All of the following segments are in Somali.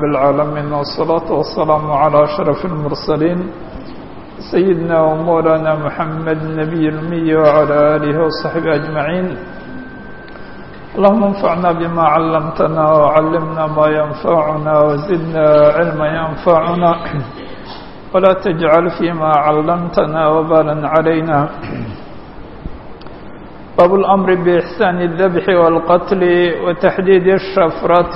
رب العالمين والصلاة والسلام على أشرف المرسلين سيدنا ومولانا محمد النبي الأمي وعلى آله وصحبه أجمعين اللهم انفعنا بما علمتنا وعلمنا ما ينفعنا وزدنا علما ينفعنا ولا تجعل فيما علمتنا وبالا علينا باب الأمر بإحسان الذبح والقتل وتحديد الشفرة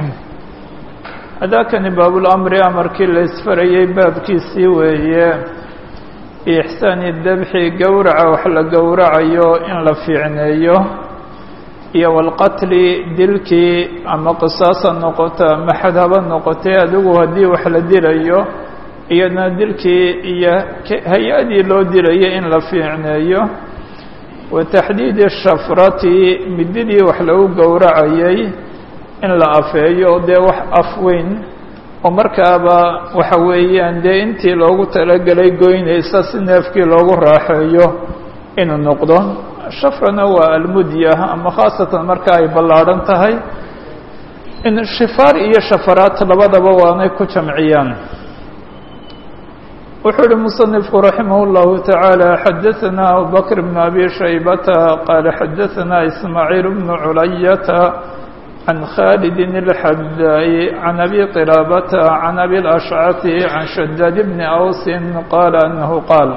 هذاكن باب الأمر أمرkii la isfarayey baabkiisii weeye بإحسان الذبح gowraca wax la gowracayo in la fiicneeyo iyo والqatl dilkii ama qisaasa noqoto ama xad haba noqotee adigu haddii wax la dilayo iyadna dilkii iyo hay-adii loo dilayo in la fiicneeyo wataxdiidi shafrati mididii wax lagu gowracayay in la afeeyo dee wax afweyn oo markaaba waxa weeyaan dee intii loogu talagelay goynaysa si neefkii loogu raaxeeyo inuu noqdo shafrana waa almudya ama khaasatan marka ay ballaadhan tahay in shifaar iyo shafaraat labadaba waanay ku jamciyaan wuxuu uhi muصنifku raximah الlahu taعaalى xadaثna abubakr bn abi shaybata qaala xadaثna ismaaعiil bn culayata can khalidi الxadaai can abi qiraabata can abi اlأshcati can shadaad bni awsi qaala anahu qaal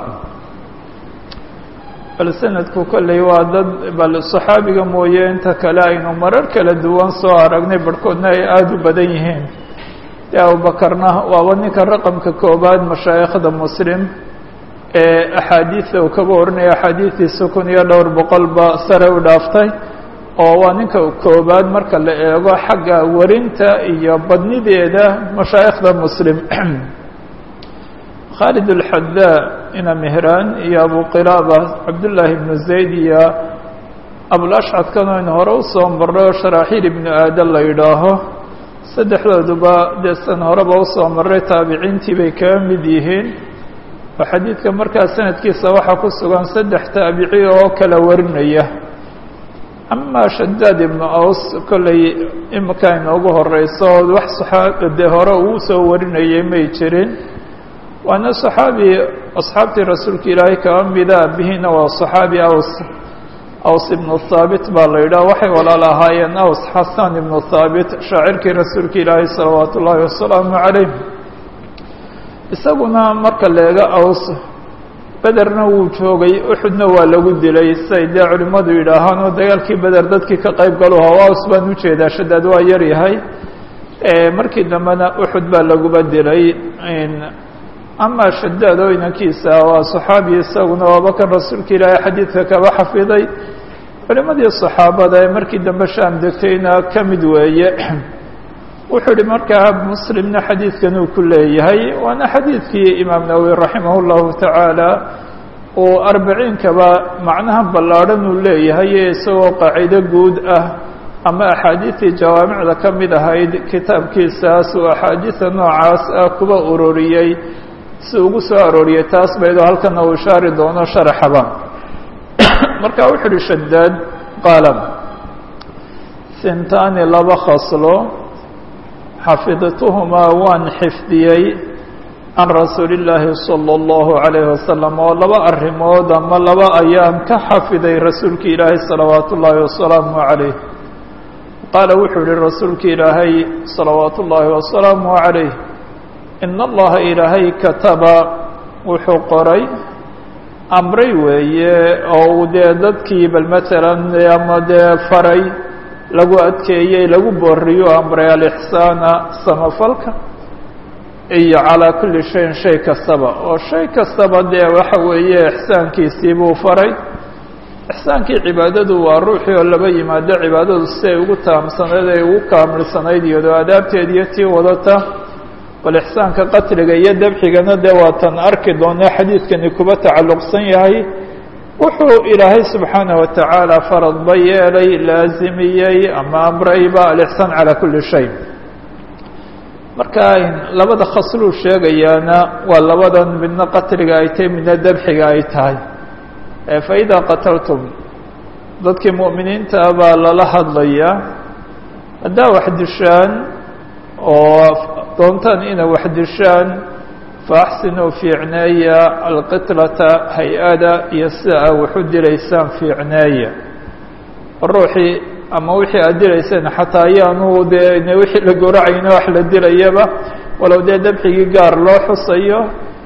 bal sanadku kolley waa dad bal صaxaabiga mooye inta kale aynu marar kala duwan soo aragnay barhkoodna ay aada u badan yihiin de abubakarna waaba ninka raqamka koobaad mashaayikhda muslim ee axaadiida uu kaga warinaya axaadiidiisa kun iyo dhowr boqolba sare u dhaaftay oo waa ninka koobaad marka la eego xagga warinta iyo badnideeda mashaayikhda muslim khaalid alxadaa ina mehraan iyo abu qilaaba cabdullaahi ibnu zayd iyo abulashcadkan aynu hore usoo marray oo sharaaxiil ibnu aadan la yidhaaho saddexdooduba dee san horeba usoo maray taabiciintii bay kaga mid yihiin oo xadiidka markaa sanadkiisa waxaa ku sugan saddex taabici oo kala warinaya amaa shadaad ibnu aws kolley imika inoogu horeyso wax saxaa dee hore uu soo warinayay may jirin waana saxaabi asxaabtii rasuulka ilaahay kaga mida abihiina waa saxaabi aws aws ibnu haabit baa la yidhaha waxay walaal ahaayeen aws xasan ibnu haabit shaacirkii rasuulka ilaahay salawaatu ullaahi wasalaamu calayh isaguna marka leega aws bederna wuu joogay uxudna waa lagu dilay siay dee culimmadu yidhaahaan oo dagaalkii beder dadkii ka qayb galu hawa aws baan ujeedaa shadaad waa yar yahay markii dambena uxud baa laguba dilay ama shadaad oo inankiisa waa saxaabi isaguna waaba kan rasuulka ilaahay xadiidka kaba xafiday culimadii saxaabada ee markii dambe shaam degtayna ka mid weeye wuxuu ihi markaa muslimna xadiidkan uu ku leeyahay waana xadiidkii imaam nawowi raximah اllahu tacaala uu arbaciinkaba macnaha ballaadhan uu leeyahay isagoo qaacido guud ah ama axaadiidtii jawaamicda ka mid ahayd kitaabkiisaas uu axaadiida noocaas ah kuba uroriyey si ugu soo arooriyey taas baydoo halkana uu ishaari doono sharaxaba marka wuxu uhi shadaad qaala sintaani laba khaslo xafidtuhumaa waan xifdiyey can rasuuli illaahi salى اllahu عalayhi wasalam oo laba arrimood ama laba ayaan ka xafiday rasuulka ilaahay salawaatu ullaahi wasalaamu calayh qaala wuxuu yihi rasuulka ilaahay salawaatu ullaahi wasalaamu calayh in allaha ilaahay kataba wuxuu qoray amray weeye oo uu dee dadkii bal matalan ama dee faray lagu adkeeyey lagu booriyo amray alixsaana samafalka iyo calaa kulli shayin shay kastaba oo shay kastaba dee waxa weeye ixsaankiisii buu faray ixsaankii cibaadadu waa ruuxii oo laba yimaado cibaadadu si ay ugu taamsanayd ay ugu kaamilsanayd iyadoo adaabteed iyo tii wadata bal ixsaanka qatliga iyo dabxigana dee waatan arki doona xadiidkani kuba tacalluqsan yahay wuxuu ilaahay subxaanaه wa tacaala faradba yeelay laazimiyey ama amrayba alixsaan calaa kuli shay marka labada khasluu sheegayaana waa labadan midna qatliga ay tahay midna dabxiga ay tahay faidaa qataltum dadkii mu'miniinta baa lala hadlaya haddaa wax dishaan oo doontaan ina wax dishaan faaxsinuu fiicneeya alqitlata hay-ada iyo sida aa waxu dilaysaan fiicneeya ruuxii ama wixii aad dilayseen xataa ayaanu dee n wixii la gowracayna wax la dilayaba walow dee dabxigii gaar loo xusayo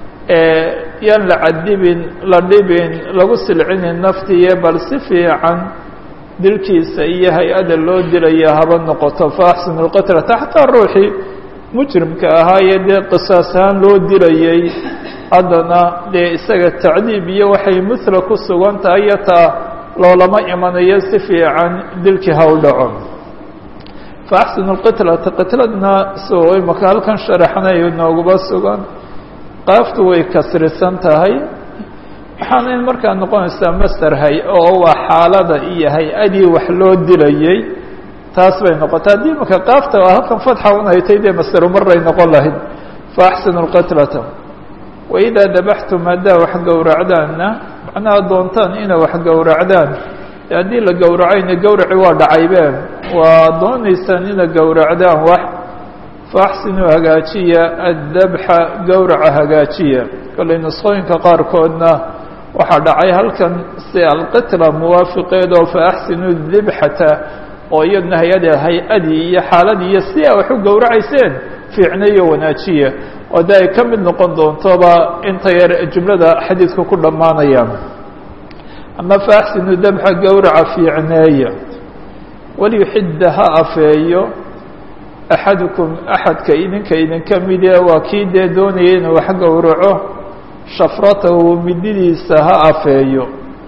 yaan la cadibin la dhibin lagu silcinin naftiiyo bal si fiican dilkiisa iyo hay-ada loo dilaya haba noqoto faaxsinu lqitlata xataa ruuxii mujrimka ahaa iyo dee qisaas ahaan loo dilayay haddana dee isaga tacdiib iyo waxay mithla ku sugan tahay iyo taa loolama imanayo si fiican dilkii ha u dhaco faaxsinu lqitlata qitladna soo imaka halkan sharaxnay nooguba sugan qaaftu way kasrisan tahay waxaana in markaa noqonaysaa master hay oo waa xaalada iyo hay-adii wax loo dilayay taas bay noqotay haddii imaka qaafta halkan fatxa un haytay dee masteru maray noqon lahayd faaxsinu lqitlata waidaa dabaxtum haddaa wax gowracdaanna macnaha doontaan ina wax gowracdaan haddii la gowracayna gowraci waa dhacaybeen waa doonaysaan ina gowracdaan wax faaxsinuu hagaajiya addabxa gowraca hagaajiya kollay nusqooyinka qaarkoodna waxaa dhacay halkan si alqitla muwaafiqeed oo faaxsinuu dibxata oo iyadna hay-ada hay-adii iyo xaaladii iyo si a wax u gowracayseen fiicnayo wanaajiya oo de ay ka mid noqon doontoba inta yar jumlada xadiidka ku dhammaanayaan ama faaxsinu dabxa gowraca fiicneeya waliyuxidda ha afeeyo axadukum axadka idinka idinka mide waa kii dee doonaya inuu wax gowraco shafratahu mididiisa ha afeeyo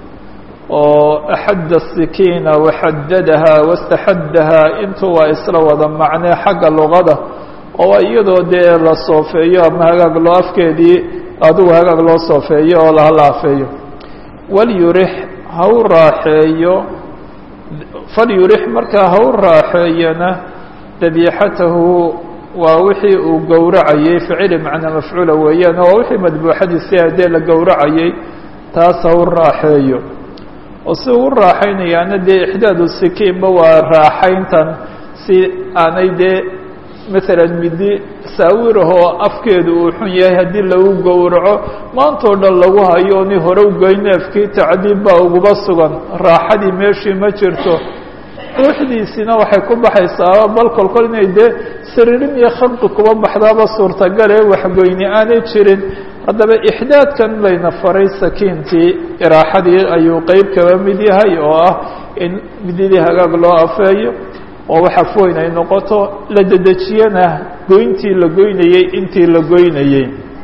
oo axadda sikiina waxadadaha wastaxaddaha intuu waa isla wada macnee xagga luqada oo waa iyadoo dee la soofeeyo ama hagaag loo afkeedii adigu hagaag loo soofeeyo oo lahala afeeyo walyurix ha u raaxeeyo falyurix markaa ha u raaxeeyana dabiixatahu waa wixii uu gowracayey ficili macnaa mafcuula weeyaan waa wixii madbuuxadiisi hadee la gowracayey taas ha u raaxeeyo oo si uu u raaxaynayaana dee ixdaadu sikiinba waa raaxayntan si aanay dee maalan midi saawirahoo afkeedu uu xun yahay haddii lagu gowraco maantoo dhan lagu hayo ni hore u goy neefkii tacdiib baa uguba sugan raaxadii meeshii ma jirto ruuxdiisina waxay ku baxaysaa bal kolkol inay dee sariirin iyo khalqi kuba baxdaaba suurtagale waxgoyni aanay jirin haddaba ixdaadkan layna faray sakiintii iraaxadii ayuu qeyb kaba mid yahay oo ah in mididii hagaag loo afeeyo oo waxa foyn ay noqoto la dedejiyana goyntii la goynayey intii la goynayey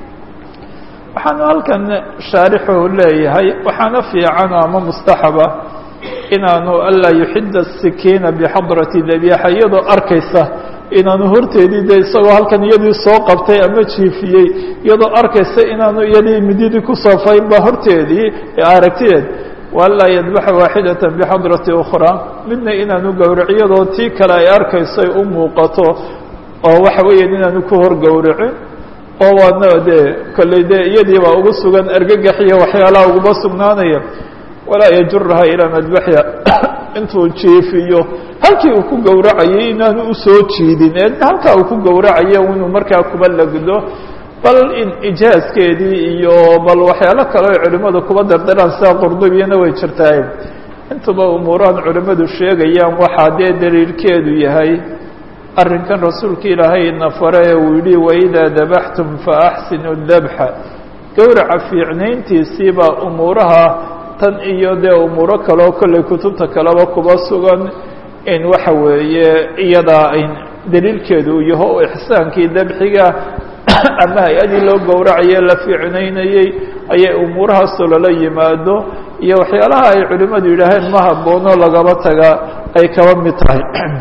waxaanu halkan shaarixu leeyahay waxaana fiican ama mustaxaba inaanu anlaa yuxida sikiina bixadrati dabiixa iyadoo arkaysa inaanu horteedii de isagoo halkan iyadii soo qabtay ama jiifiyey iyadoo arkaysa inaanu iyadii mididii ku soofaynba horteedii aragtideed waanlaa yadbaxa waaxidata bixadrati ukhraa midna inaanu gowrac iyadoo tii kale ay arkayso ay u muuqato oo waxa weeyaan inaanu ku hor gowracin oo waana dee kolley dee iyadii baa ugu sugan argagax iyo waxyaalaha uguba sugnaanaya walaa yajuraha ilaa madbaxya intuu jiifiyo halkii uu ku gowracayay inaanu usoo jiidin ee halkaa uu ku gowracayo inuu markaa kuba lagdo bal in ijaaskeedii iyo bal waxyaalo kale oy culimmadu kuba dardaraan sida qurdubiyana way jirtaay intuba umuurahan culimmadu sheegayaan waxaa dee daliilkeedu yahay arrinkan rasuulka ilaahay na fare ee uu yihi waidaa dabaxtum faaxsinu dabxa gowraca fiicnayntiisiibaa umuuraha tan iyo dee umuuro kaleo kolley kutubta kaleba kuba sugan in waxa weeye iyadaa ayn daliilkeedu uu yaho o ixsaankii dabxiga ama hay-adii loo gowracaye la fiicnaynayey ayay umuurahaasoo lala yimaado iyo waxyaalaha ay culimmadu yidhaaheen ma haboono lagaba taga ay kaba mid tahay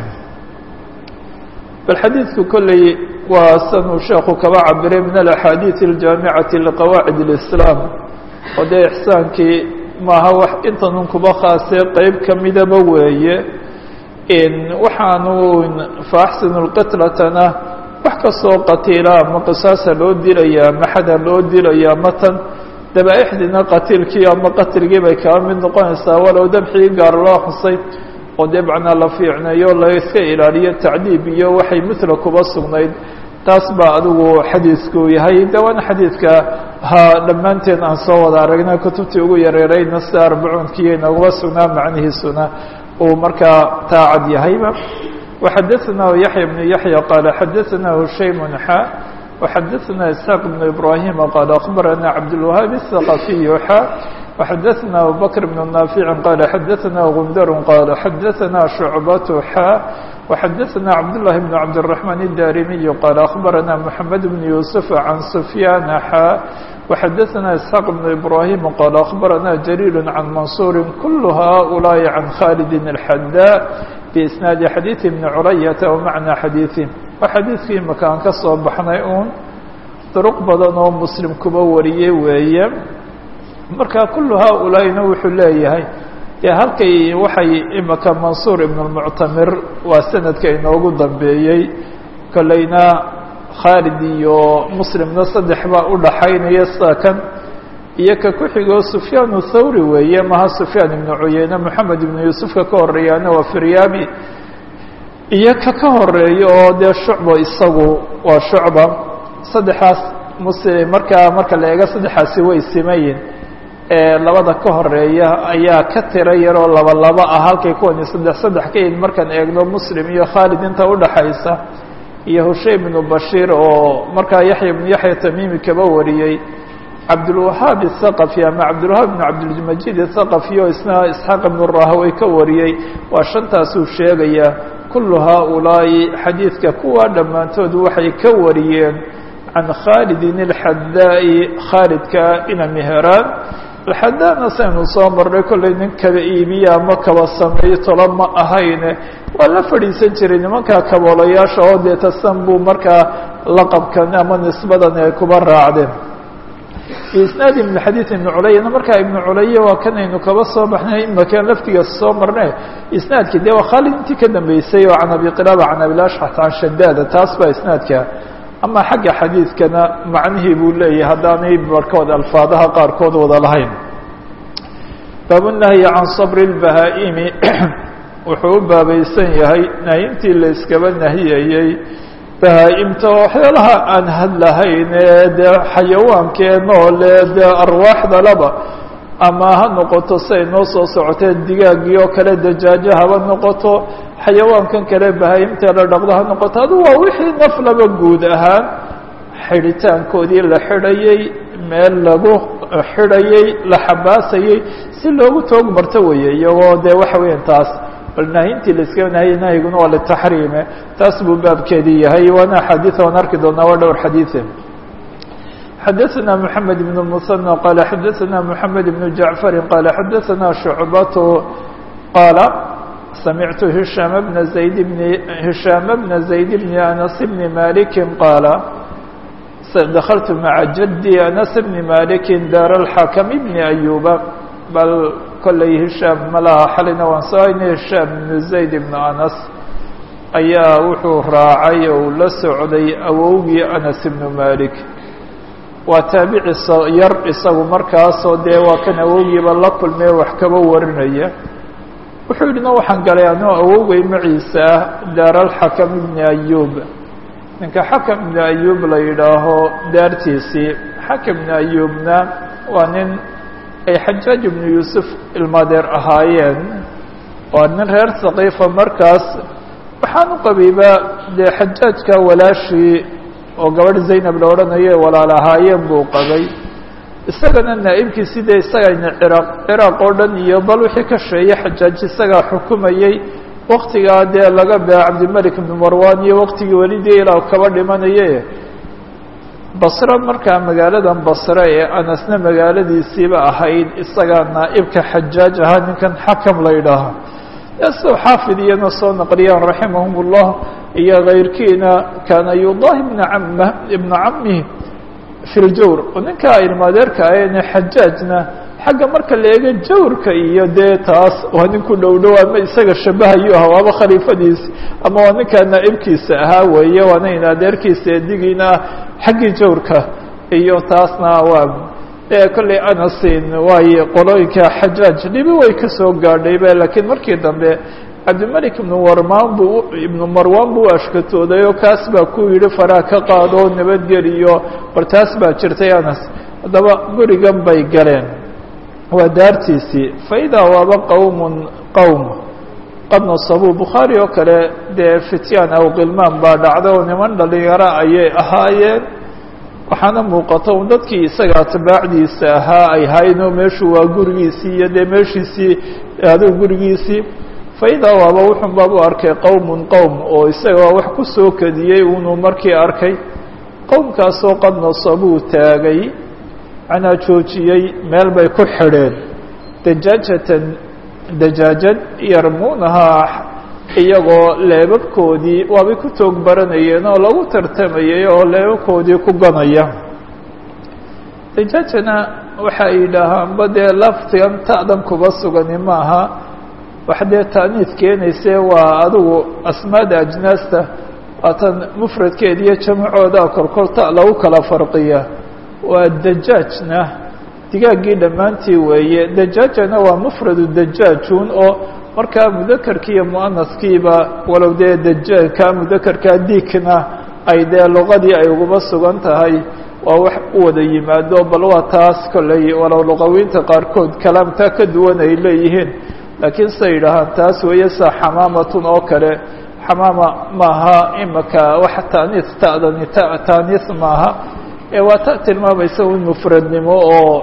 bal xadiidku kolley waa sanuu sheekhu kaba cabiray min alaxaadiid aljaamicati liqawaacid اlislaam oo dee ixsaankii maaha wax intanun kuba khaasee qeyb kamidaba weeye waxaanu faaxsinu lqitlatana wax kastoo qatiila ama qisaasa loo dilaya ama xada loo dilaya ama tan dabaaixdiina qatiilkii ama qatilgii bay kaba mid noqonaysaa walow dabxii gaar loo xusay oo dee macnaa la fiicneeyo la iska ilaaliyo tacdiib iyo waxay mithla kuba sugnayd taas baa adigu xadiidku yahay de waana xadiidka ha dhammaanteen aan soo wada aragna kutubtii ugu yareerayna sida arbacuunkiiyo inaguma sugnaa macnihiisuna uu markaa taacad yahayba وxadaثna yaحya بن yaحyى qال xadaثna hushaym xa وxadaثna isحاq بن ibrahim qال أخbarana cabdالوهاab الثaqaفiy xa وxadaثna abubكر بن ناaفiع qال xadaثna غundar qال xadaثna شhucbaة xa وxadaثna cabdاللahi بن cabdالرحمن الdarimiي qال أخbarana محamed بن يوسف عan سfyاn xa وxadaثna isحاq بن ibrahim qال أخbarana جرير عan maنصuر kul haؤuلaaءi عan khالد الxdاء بisnaadi xadiiثi بni culayata wamacnaa xadiiثi waa xadiidkii imaka aan ka soo baxnay uun duruq badan oo muslim kuba wariyey weeye marka kulu haaulaaina wuxuu leeyahay dee halkay waxay imaka mansuur ibn اlmuctamir waa sanadka inoogu dambeeyey kolleyna khaalid iyo muslimna saddex baa u dhaxaynaya sida kan iyo ka ku xigoo sufyaan thawri weeye maha sufyaan ibnu cuyeyne moxamed ibnu yuusufka ka horeeyaana waa firyaabi iyo ka ka horeeya oo dee shucba isagu waa shucba saddexaas muslim markaa marka la eego saddexaasi way simayin ee labada ka horeeya ayaa ka tiro yaroo laba laba ah halkay kuwani saddex saddex ka yihin markaan eegno muslim iyo khaalid inta udhaxaysa iyo hushaym ibnu bashiir oo markaa yaxya ibnu yaxya tamiimi kaba wariyey cabdulwahaab الthaqafi ama cabdulwahaab ibn cabdilmajid الthaqafi oo isna isxaaq ibn rahawey ka wariyey waa shantaasuu sheegaya kulu haaulaa'i xadiidka kuwaa dhammaantood waxay ka wariyeen can khaalidin اlxadaa'i khaalidka ina meheraan alxadaana saynu soo marnay kollay nin kaba iibiya ama kaba sameeyo tolo ma ahayne waa la fadhiisan jiray nimankaa kaboolayaasha oo dee tasan buu markaa laqabkan ama nisbadan ay kuba raacdeen isnaadi ibn xadiid ibn culayana markaa ibnu culaya waa kan aynu kaba soo baxnay imakaan laftigaas soo marne isnaadki dee waa khaalid intii ka dambeysay oo can abi qilaaba can abilashxat can shadaada taas baa isnaadka ama xagga xadiidkana macnihii buu leeyahay haddaanay barhkood alfaadaha qaarkood wada lahayn baabunahyi can sabri اlbahaa-imi wuxuu u baabaysan yahay nahyintii la iskaba nahiyayey bahaa-imta waxyaalaha aan hadlahayn ee dee xayawaankee noole dee arwaaxda laba ama ha noqoto siay noo soo socotee digaagii oo kale dajaajo haba noqoto xayawaankan kale bahaa-imta la dhaqdo ha noqoto adu waa wixii naf laba guud ahaan xidhitaankoodii la xidhayey meel lagu xidhayey la xabaasayey si loogu toog marto weeye iyagoo dee waxa weyan taas bal nahyintii la iska nahiyey nahyiguna waa litaxriime taas buu baabkeedii yahay waana axaadiid aan arki doonaa waa dhowr xadiide xadaثna mحamed بن المثنى qال xadaثna mحamed بن جaعفر qال xadaثna شhucbaة qاala samictu هiشhاm بن زayd بن هiشhاam بna زayd بن أنس بن مالك qاala دخلت mعa jدي أنس بن مالك daar الحakم بن أيuba bal kolley هiشhاam malaha xalina waan soo haynay هiشhاam بن زayd بن أنس ayaa wuxuu raacay ou la socday awowgii أنس بن مالك waa taabici yar isagu markaasoo dee waa kan awowgiiba la kulmee wax kaba warinaya wuxuu yidhi no waxaan galay anoo awowgay maciisa ah daaralxakam ibni ayuub ninka xakam ibni ayuub la yidhaaho daartiisii xakam ibni ayuubna waa nin ay xajaaj ibnu yuusuf ilmadeer ahaayeen waa nin reer saqiifa markaas waxaan u qabiiba dee xajaajka walaashii oo gabadh zaynab la odhanayo walaal ahaayeen buu qabay isagana naa'ibkii sidee isagayna ciraaq ciraaq oo dhan iyo bal wixii ka sheeye xajaaj isagaa xukumayey waktigaa dee laga bea cabdimalik ibnu marwan iyo waktigii welidii ilaa kaba dhimanaye basre markaa magaaladan basre ee anasna magaaladiisiiba ahayd isagaa naa'ibka xajaaj ahaa ninkan xakam la yidhaaha soo xaafid iyana soo naqliyaan raximahum اllah iyo kayrkiina kaana yudahi bna cama ibna camihi fi ljawr oo ninkaa ilmaadeerka ahene xajaajna xagga marka la eego jawrka iyo dee taas waa nin ku dhow dhow ama isaga shabahayu ah waaba khaliifadiisi ama waa ninkaa naa'ibkiisa ahaa weeye waana in adeerkiisa edigiina ah xaggii jawrka iyo taasna waa kolley anasin waayo qolooyinka xajaaj dhibi way ka soo gaadhayba laakiin markii dambe cabdimalik ibnu warmaan buu ibnu marwan buu ashkatooday oo kaas baa ku yidhi faraa ka qaado oo nabadgeliyo bar taas baa jirtay anas haddaba gurigan bay galeen waa daartiisii faidaa waaba qowmun qowm qad nasabuu bukhaari oo kale dee fityaan aw kilmaan baa dhacda oo niman dhalinyaro ayay ahaayeen waxaana muuqata un dadkii isaga atbaacdiisa ahaa ay haynoo meeshu waa gurigiisii iyo dee meeshiisii aduu gurigiisii faidaa waaba wuxun baab u arkay qowmun qowm oo isaga wax ku soo kadiyey unuu markii arkay qowmkaasoo qad nasabuu taagay macnaa joojiyey meel bay ku xidheen dajaajatan dajaajad yarmuunahaa iyagoo leebabkoodii waabay ku toog baranayeen oo lagu tartamayay oo leebabkoodii ku ganaya dajaajana waxa ay yidhaahaanba dee laftigan ta'dan kuba sugani maaha wax dee taaniid keenayse waa adigu asmaada ajnaasta waatan mufradkeeda iyo jamacooda korkol ta lagu kala farqiya waa dajaajna digaaggii dhammaantii weeye dajaajana waa mufradu dajaajun oo markaa mudakarkii iyo muanaskiiba walow dee dajaajka mudakarkaa diikna ay dee luqadii ay uguba sugan tahay waa wax u wada yimaado bal waa taas kolley walow luqawiinta qaarkood kalaamtaa ka duwan ay leeyihiin laakiin siday yidhaahaan taas weeye sa xamaamatun oo kale xamaama maaha imaka wax taaniis ta'dani taaniis maaha ee waa ta tilmaamaysa un mufradnimo oo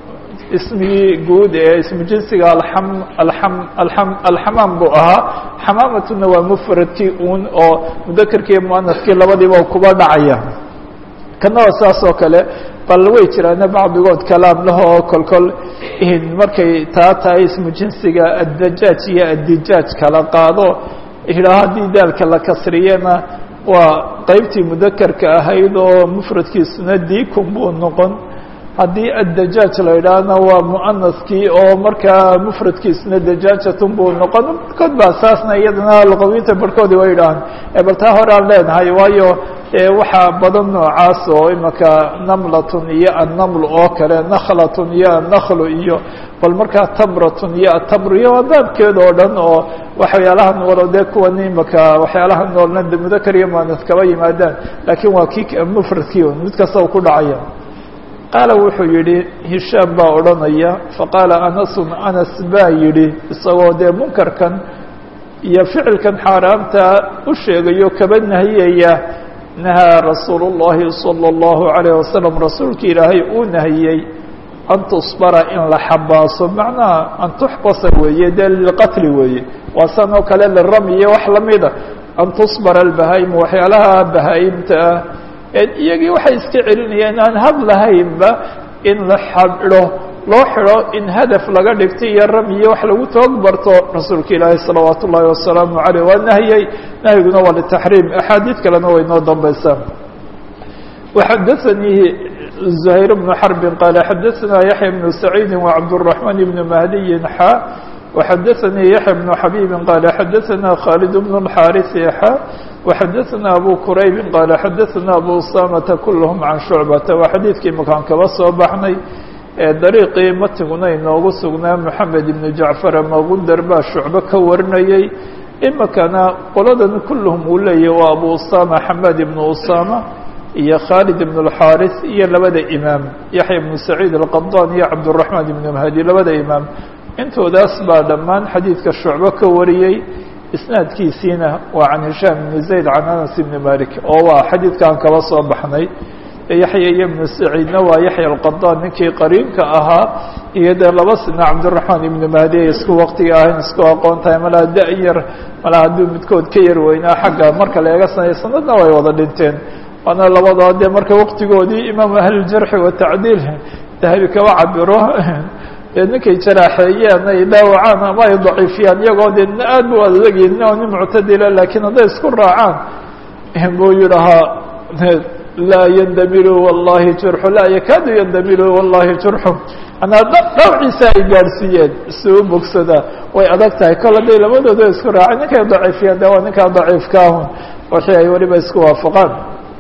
ismigii guud ee ismu jinsiga aam aam aam alxamaam buu ahaa xamaamatuna waa mufradkii un oo mudakarkii iyo muanaskii labadiiba kuba dhacaya kana waa saas oo kale bal way jiraana bacdigood kalaam laho oo kolkol markay taa tahay ismu jinsiga addajaaj iyo addijaaj kala qaado idhaa haddii daalka la kasriyana waa qeybtii mudakarka ahayd oo mufradkiisuna diikun buu noqon haddii addajaaj la idhaahna waa muanaskii oo markaa mufradkiisuna dajaajatun buu noqon barkood baa saasna iyadana luqawiinta barhkoodi way idhahaan bal taa hore aan leenahay waayo waxaa badan noocaas oo imaka namlatun iyo annaml oo kale nakhlatun iyo annaklu iyo bal markaa tamratun iyo atamru iyo waa baabkeeda oo dhan oo waxyaalaha noolo dee kuwan imaka waxyaalaha noolna mudakar iyo muanas kaba yimaadaan laakiin waa kii mufradkii mid kasta u ku dhacaya qaala wuxuu yidhi hishaam baa odhanaya faqaala anasun anas baa yidhi isagoo dee munkarkan iyo ficilkan xaaraamta u sheegayo kaba nahiyaya nahaa rasuulu اllahi salى اllahu عalayه wasalam rasuulka ilaahay uu nahiyey an tusbara in la xabaaso macnaha an tuxbasa weeye dee lilqatli weeye waa san oo kale lirami iyo wax lamida an tusbara albahaa'imu waxyaalaha bahaa'imta ah iyagii waxay iska celinayaan aan had lahaynba in la xadho loo xidho in hadaf laga dhigto iyo ramyiyo wax lagu toog barto rasuulka ilaahi salawaat ullaahi wasalaamu caleyh waa nahyey nahyiguna waa litaxriim axaadiid kalena way noo dambaysaa waxadaanii زhayr bnu xarbi qaala xadaثna yaxya bnu saciidi wacabdالرaحman bn mahdiyin xa وxadaثanii yaxya bnu xabiibi qaala xadaثna khaalid bn الxaariثi xa وxadaثna abu quraybi qaala xadaثna abu usamata kulhm can shucbata waa xadiidkii makaan kaba soo baxnay dariiqii matiguna inoogu sugnaa moxamed ibnu jacfar ama gundar baa shucbo ka warinayey imikana qoladan kulluhum uu leeyahy waa abu usama xamed ibnu usama iyo khaalid ibn اlxaariث iyo labada imaam yaxya ibnu saciid alqadan iyo cabdالraحman ibnu mahdi labada imaam intoodaas baa dhammaan xadiidka shucbo ka wariyey isnaadkiisiina waa can hishaam ibn zayd can anas ibni malik oo waa xadiidkaan kaba soo baxnay yaxya iyo ibnu saciidna waa yaxya alqadan ninkii qariinka ahaa iyo dee laba sina cabdiraxmaan ibnu mahdi ay isku waqtiga ahayn isku aqoon tahay malaa da-yar malaa hadduu midkood ka yar weynaa xagga marka la eega sanay sanadna way wada dhinteen waana labadoo dee marka waqtigoodii imaam ahlijarxi watacdiil dahabi kaba cabiro dee ninkay jaraaxeeyeen ay dhaawacaan ama ay daciifiyaan iyagoo dee aad bu adegin oo nin muctadila laakiin hadday isku raacaan buu yidhahaa laa yandamilu wallahi jurxu laa yakaadu yandamilu wallahi jurxu anaa dhawciisa ay gaadhsiiyeen suu bogsadaa way adag tahay kol hadday labadooda isku raaceen ninkay daciifiyaan de waa ninkaa daciifkaahun wixii ay weliba isku waafaqaan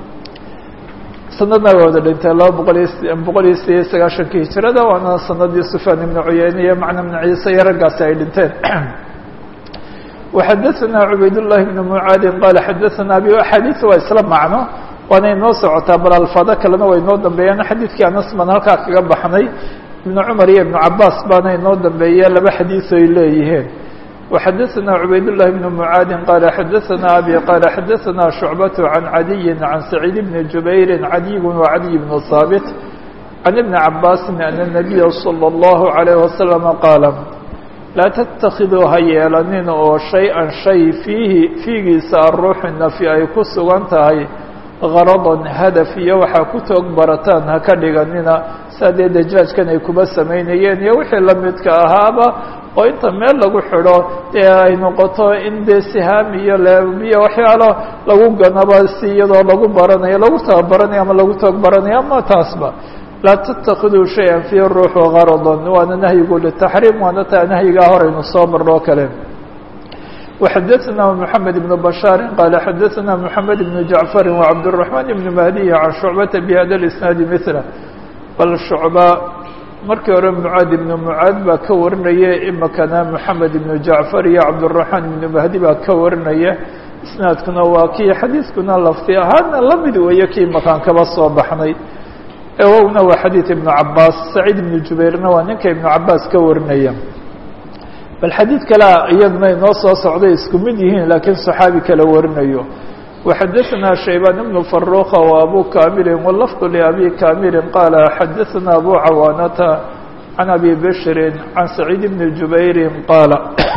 sanadna way wada dhinteen laba boqol iyo boqol iyo sideed iyo sagaashankii hijirada waana sanadii sufyaan ibnu cuyeyne iyo macna ibnu ciise iyo raggaasi ay dhinteen وxadaثna cubayd الlahi بn mعaadi qal xadaثna abi axaadiث waa isla macno waana inoo socotaa bal alfaado kalena waa inoo dambeeyaan xadiidkii anas baan halkaa kaga baxnay ibn cumar iyo ibn cabaas baana inoo dambeeya laba xadiiث ay leeyihiin وxadaثna cubayd الlahi بn mعaadi qal xadaثna abi qal xadaثna شhucbaة عan cadiyi عan سacيid bn jubayri cadiy وcadiy bn haaبt عan ibn cabaasi أn النabiya slى الlaه عalيه وasلم qaala laa تتakiduu ha yeelanin oo شhayئa shay fiihi fiigiisa aruuxu nafi ay ku sugan tahay غaraضa hadaf iyo waxaa ku toog barataan ha ka dhiganina saa dee dajaajkan ay kuba samaynayeen iyo wixii lamidka ahaaba oo inta meel lagu xidho dee ay noqoto in dee sihaam iyo leebiyo waxyaalo lagu ganaba si iyadoo lagu baranayo lagu tababaranayo ama lagu toog baranayo ama taasba laa تتakiduu شhayئa فيه ruuxu غaraضa waana nahyigu lلتaxriim waana taa nahyigaa horaynu soo marno o kale وxadaثna محamed بن بشhاaر qال xadaثna محamed بن جaعفر وcبدالرحمن بن مهدي عن شhuعبة بhda الإسناaد مثله bal شhuعبة markii hore mعاad بن mعاad baa ka warinaya imikana محamed بن جaعفر iyo cبدالرحمن بن مهدي baa ka warinaya isنaadkuna waa kii xadiiskuna lafti ahaana lamid weeye kii makaan kaba soo baxnay ewowna waa xadiiث iبن cabaas سacيid iبن jubayrna waa ninka iبن cabaas ka warinaya bal xadiid kalea iyaduna inoo soo socday isku mid yihiin laakiin صaxaabi kala warinayo وxadaثna شhaybان بن فaruqa وabu kamili wlfظ لأbi kamili qaala xadaثna abu cawaanata عan abi bشhri عan سacيid بن jubayri qaala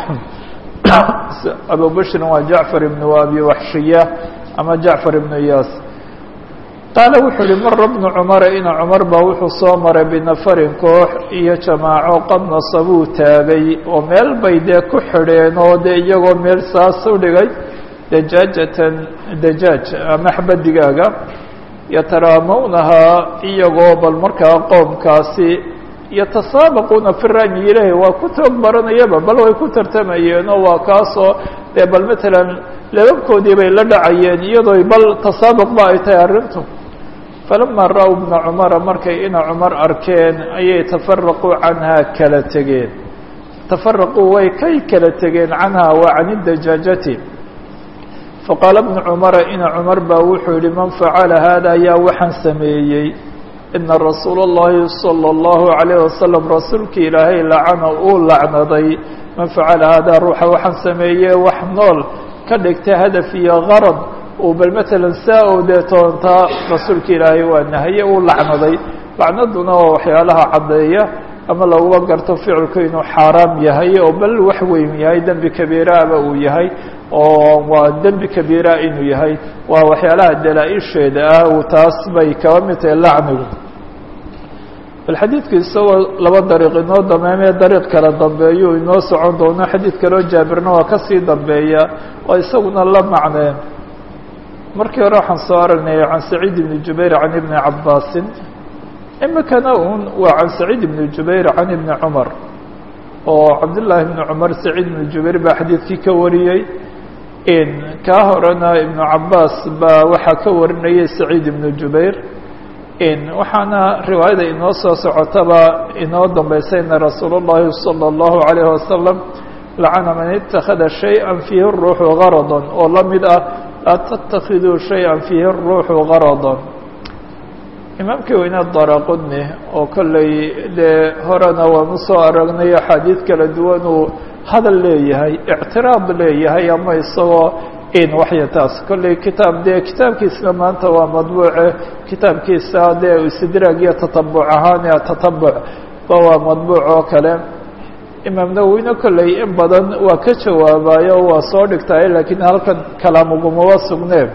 abu bشhri waa jaعفar بن abi waxshiya ama jaعفar بن iyas qaala wuxuu uhi mara bnu cumara ina cumar baa wuxuu soo maray binafarin koox iyo jamaaco qad nasabuu taagay oo meel bay dee ku xidheen oo dee iyagoo meel saas u dhigay dajaajatan dajaaj ama xaba digaaga yataraamawnahaa iyagoo bal markaa qoomkaasi yatasaabaquuna fi ra'yi ilahi waa ku toog baranayaba bal way ku tartamayeen oo waa kaasoo dee bal matalan lababkoodii bay la dhacayeen iyadoo bal tasaabuq ba ay tahay arrintu falama ra-w bna cumara markay ina cumar arkeen ayay tafaraquu canhaa kala tegeen tafaraquu way kay kala tegeen canhaa wa can idajaajati faqaala bnu cumara ina cumar baa wuxuu yihi man facala hada ayaa waxaan sameeyey ina rasuula اllahi salى اllahu عalayه wasalam rasuulkii ilaahay lacana uu lacnaday man facala hada ruuxa waxaan sameeyey wax nool ka dhigta hadaf iyo garad uu bal matalan saa oo dee toontaa rasuulka ilaahay waa nahaye uu lacnaday lacnaduna waa waxyaalaha caddeeya ama laguba garto ficilku inuu xaaraam yahay oo bal wax weyn yahay dembi kabiiraaba uu yahay oo waa dembi kabiira inuu yahay waa waxyaalaha dalaa-isheeda ah uu taas bay kaba mid tahay lacnigu bal xadiidku isagoo laba dariiq inoo dameemee dariiq kala dambeeyu inoo socon doono xadiid kaloo jaabirna waa kasii dambeeya oo isaguna la macneen markii hore waxaan soo aragnay can saciid ibni jubayr can ibni cabaasin imikana un waa can saciid ibni jubayr can ibni cumar oo cabdillaahi ibni cumar saciid ibni jubayr baa xadiidkii ka wariyey kaa horena ibnu cabaas baa waxaa ka warinayay saciid ibnu jubayr waxaana riwaayada inoo soo socotaba inoo dambaysa ina rasuul اllahi salى اllahu عalayه wasalam lacana man itakada shayئa fiihi الruuxu garada oo la mid ah laa tatakiduu shayئa fiihi الruuxu garada imaamkii weyne daraqudni oo kolley dee horena waanu soo aragnay axaadiid kala duwan uu hadal leeyahay ictiraad leeyahay ama isagoo in waxya taas kolley kitaab dee kitaabkiisna maanta waa madbuuce kitaabkiisa dee istidraag iyo tatabuc ahaan tatabuc ba waa madbuuc oo kale imaam nawowine kolley in badan waa ka jawaabayo waa soo dhigtay laakiin halkan kalaamugumaba sugneen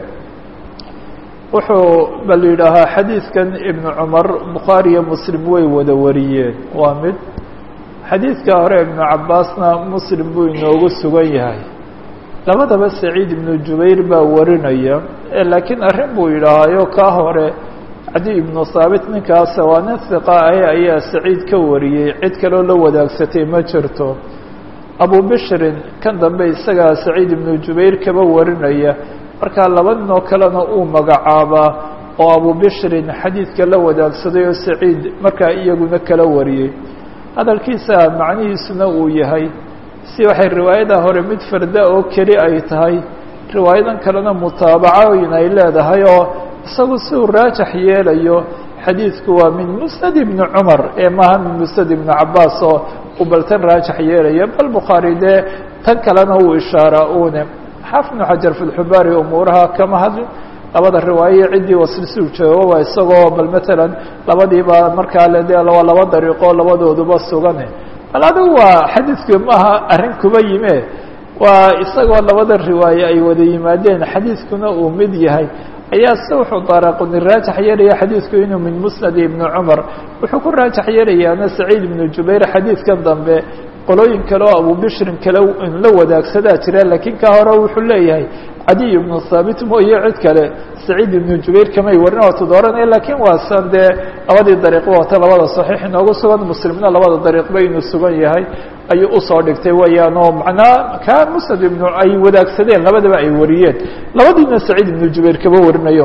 wuxuu bal yidhaahaa xadiidkan ibnu cumar bukhaari iyo muslim way wada wariyeen waa mid xadiidka hore ibnu cabaasna muslim buu inoogu sugan yahay labadaba saciid ibnu jubayr baa warinaya laakiin arrin buu yidhaahayo kaa hore cadi ibnu haabit ninkaasa waa nin hiqa ahe ayaa saciid ka wariyey cid kaloo la wadaagsatay ma jirto abu bishrin kan dambe isagaa saciid ibnu jubayr kaba warinaya markaa laba nin oo kalena uu magacaabaa oo abu bishrin xadiidka la wadaagsaday oo saciid markaa iyaguna kala wariyey hadalkiisa macnihiisuna uu yahay si waxay riwaayada hore mid farda oo keli ay tahay riwaayadan kalena mutaabacooyin ay leedahay oo isagu si uu raajax yeelayo xadiidku waa min musnad ibni cumar ee maaha min musnad ibni cabaas oo uu baltan raajax yeelaya bal bukhaari dee tan kalena uu ishaaraa une xaafid ibnu xajar fi lxubaari umuuraha kama hadlin labada riwaaye ciddii wasilsiu joogo waa isagoo bal matalan labadiiba markaa le de waa laba dariiqo labadooduba sugane bal adigu waa xadiidku maaha arrin kuba yime waa isagoo labada riwaaye ay wada yimaadeen xadiidkuna uu mid yahay ayaa se wuxuu daaraaquni raajax yeelaya xadiidku inuu min musnad ibni cumar wuxuu ku raajax yeelayaana saciid ibnu jubayr xadiidkan dambe qolooyin kale oo abu bishrin kale la wadaagsadaa jira laakiin ka hore wuxuu leeyahay cadiy ibnu thaabit mooye cid kale saciid ibnu jubayr kamay warin waatu dooranaya lakiin waa san dee labadii dariiqba wata labada saxiix inoogu sugan muslimna labada dariiqba inuu sugan yahay ayuu usoo dhigtay weeyaan oo macnaa ka musnad ibnu ay wadaagsadeen labadaba ay wariyeen labadiina saciid ibnu jubayr kaba warinayo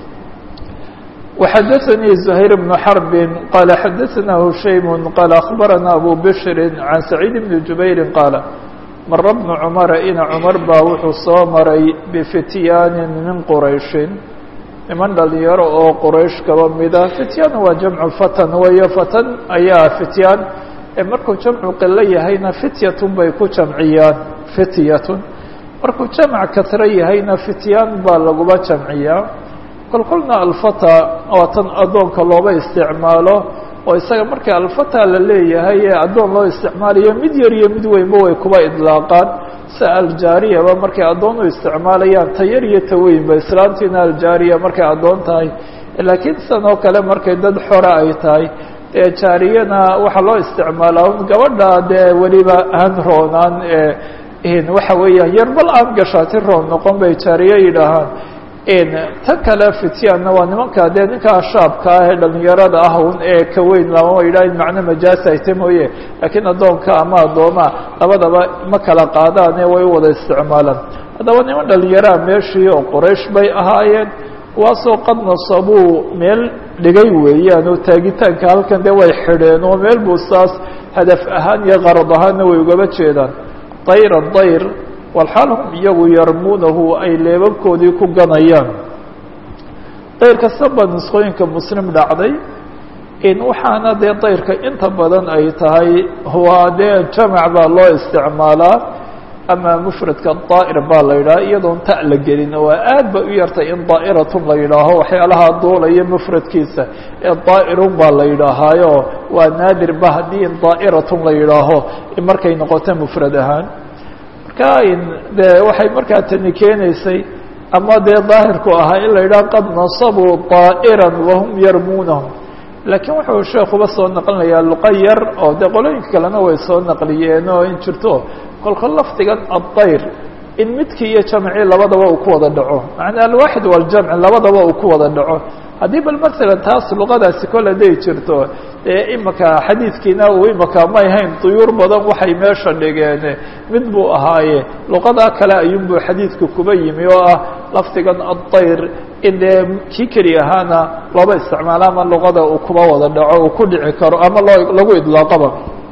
وxdثnي زهير بن حرب qال xdثna هشaيم qال أخبرnا أbو بشر عن سعيد بن جuبير qال mر بن cمر ina cمر baa wuxuu soo maray بفتyاn min qرayشhi niman dhalinyaro oo qrayشh kaba mida فityاn waa جمع فتn weyo فتn ayaa فityاn markuu جمcu qilo yahayna فityة bay ku jamciyaan فityة markuu جمع kasro yahayna فityاn baa laguba jamciyaa kolkolna alfata waa tan addoonka looba isticmaalo oo isaga marka alfata la leeyahay ee addoon loo isticmaalayo mid yar iyo mid weynba way kuba idlaaqaan si aljaariyaba markay addoon u isticmaalayaan ta yar iyo ta weynba islaantiina aljaariya markay addoon tahay laakiin sidan oo kale markay dad xora ay tahay dee jaariyana waxaa loo isticmaalaa gabadha dee weliba aan roonaan ee waxa weeyaan yarbal aan gashaati roon noqon bay jaariye yidhaahaan tan kale fityaanna waa nimanka dee ninkaa shaabka ah ee dhalinyarada ah un ee ka weyn lama yidhaha in macno majaasi ayta mooye laakiin addoonka ama addoomaa labadaba ma kala qaadaane way u wada isticmaalaan haddaba niman dhalinyaraa meeshii oo qoraysh bay ahaayeen kuwaasoo qad nasabuu meel dhigay weeyaan oo taagitaanka halkan dee way xidheen oo meel buu saas hadaf ahaan iyo qarad ahaanna way ugaba jeedaan dayra dayr walxaal hum iyagu yarmuunahu ay leebabkoodii ku ganayaan dayr kasta baa nusqooyinka muslim dhacday in waxaana dee dayrka inta badan ay tahay waa dee jamac baa loo isticmaalaa ama mufradka daa'ir baa la yidhaha iyadoon ta la gelin waa aad bay u yartay in daa'iratun la yidhaaho waxyaalaha duulaya mufradkiisa ee daa'irun baa la yidhaahaayo waa naadir ba haddii in daa'iratun la yidhaaho markay noqoto mufrad ahaan de waxay markaa tani keenaysay ama dee daahirku ahaa in la yidhaha qad nasabuu طaaئira wahum yarmuunahum laakiin wuxuu sheekuba soo naqlinayaa luqa yar oo dee qolooyinka kalena way soo naqliyeen oo in jirto kolka lafdigan aلdayr in midkii iyo jamcii labadaba uu ku wada dhaco macnaa alwaaxid waljamc labadaba uu ku wada dhaco haddii bal masalan taas luqadaasi kol haday jirto dee imaka xadiidkiina uu imaka may hayn duyuur badan waxay meesha dhigeen mid buu ahaaye luqadaa kale ayuunbuu xadiidku kuba yimi oo ah lafdigan addayr in dee kii keli ahaana looba isticmaalo ama luqada uu kuba wada dhaco uu ku dhici karo ama loo lagu idlaaqaba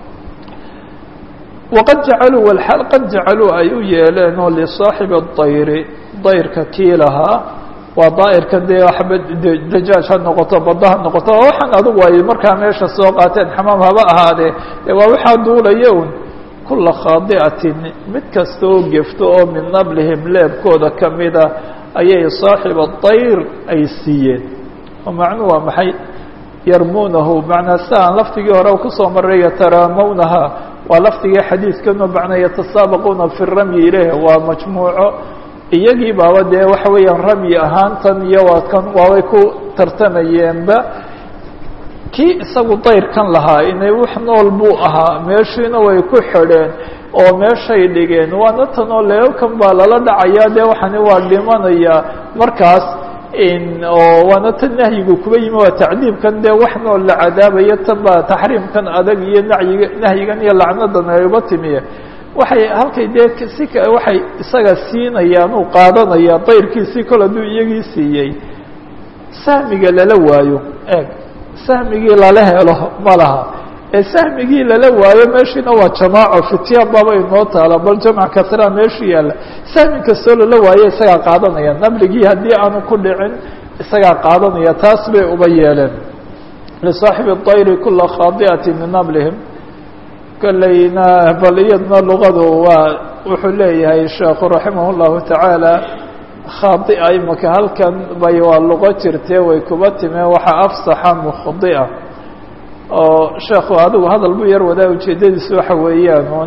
waqad jacaluu walxaal qad jacaluu ay u yeeleen oo lisaaxibi dayri dayrka kii lahaa waa daa'irka dee waxba dajaaj ha noqoto badda ha noqoto waxaan adugu ay markaa meesha soo qaateen xamaam haba ahaadee dee waa waxaa duulaya un kula khaadi'atin mid kasta oo gefto oo min nablihim leebkooda kamida ayay saaxiba dayr ay siiyeen oo macnuhu waa maxay yarmuunahu macnaa si aan laftigii hore kusoo maray yataraamawnaha waa lafdigii xadiidkanu macnaa yatasaabaquuna fi ramyi ileh waa majmuuco iyagii baaba dee waxa weeyaan ramyi ahaantan iyo waadkan waabay ku tartamayeenba kii isagu dayrkan lahaa inay wax nool buu ahaa meeshiina way ku xidheen oo meeshay dhigeen waana tan oo leebabkan baa lala dhacayaa dee waxani waa dhimanayaa markaas oo waana tan nahyigu kuba yimi waa tacdiibkan dee wax nool la cadaabayo tan baa taxriimkan adag iyo nacyiga nahyigan iyo lacnadan ayba timiye waxay halkay dee si waxay isaga siinayaan uu qaadanaya dayrkiisii kol hadduu iyagii siiyey sahmiga lala waayo eeg sahmigii lala helo ma laha ee sahmigii lala waayo meeshiina waa jamaaco fityaan baaba inoo taala bal jamc kasraa meeshu yaalla sahmi kastoo lala waayo isagaa qaadanaya nabligii haddii aanu ku dhicin isagaa qaadanaya taas bay uba yeeleen lisaaxibi الطayri kula khaadi'ati min nablihim kolleyna bal iyadna luqadu waa wuxuu leeyahay sheekhu raximah الlahu taعaalى khaadi'a imaka halkan bay waa luqo jirtee way kuba timeen waxaa afsaxa mukhdi'a oo sheekhu adigu hadal bu yar wadaa ujeedadiisu waxa weeyaan un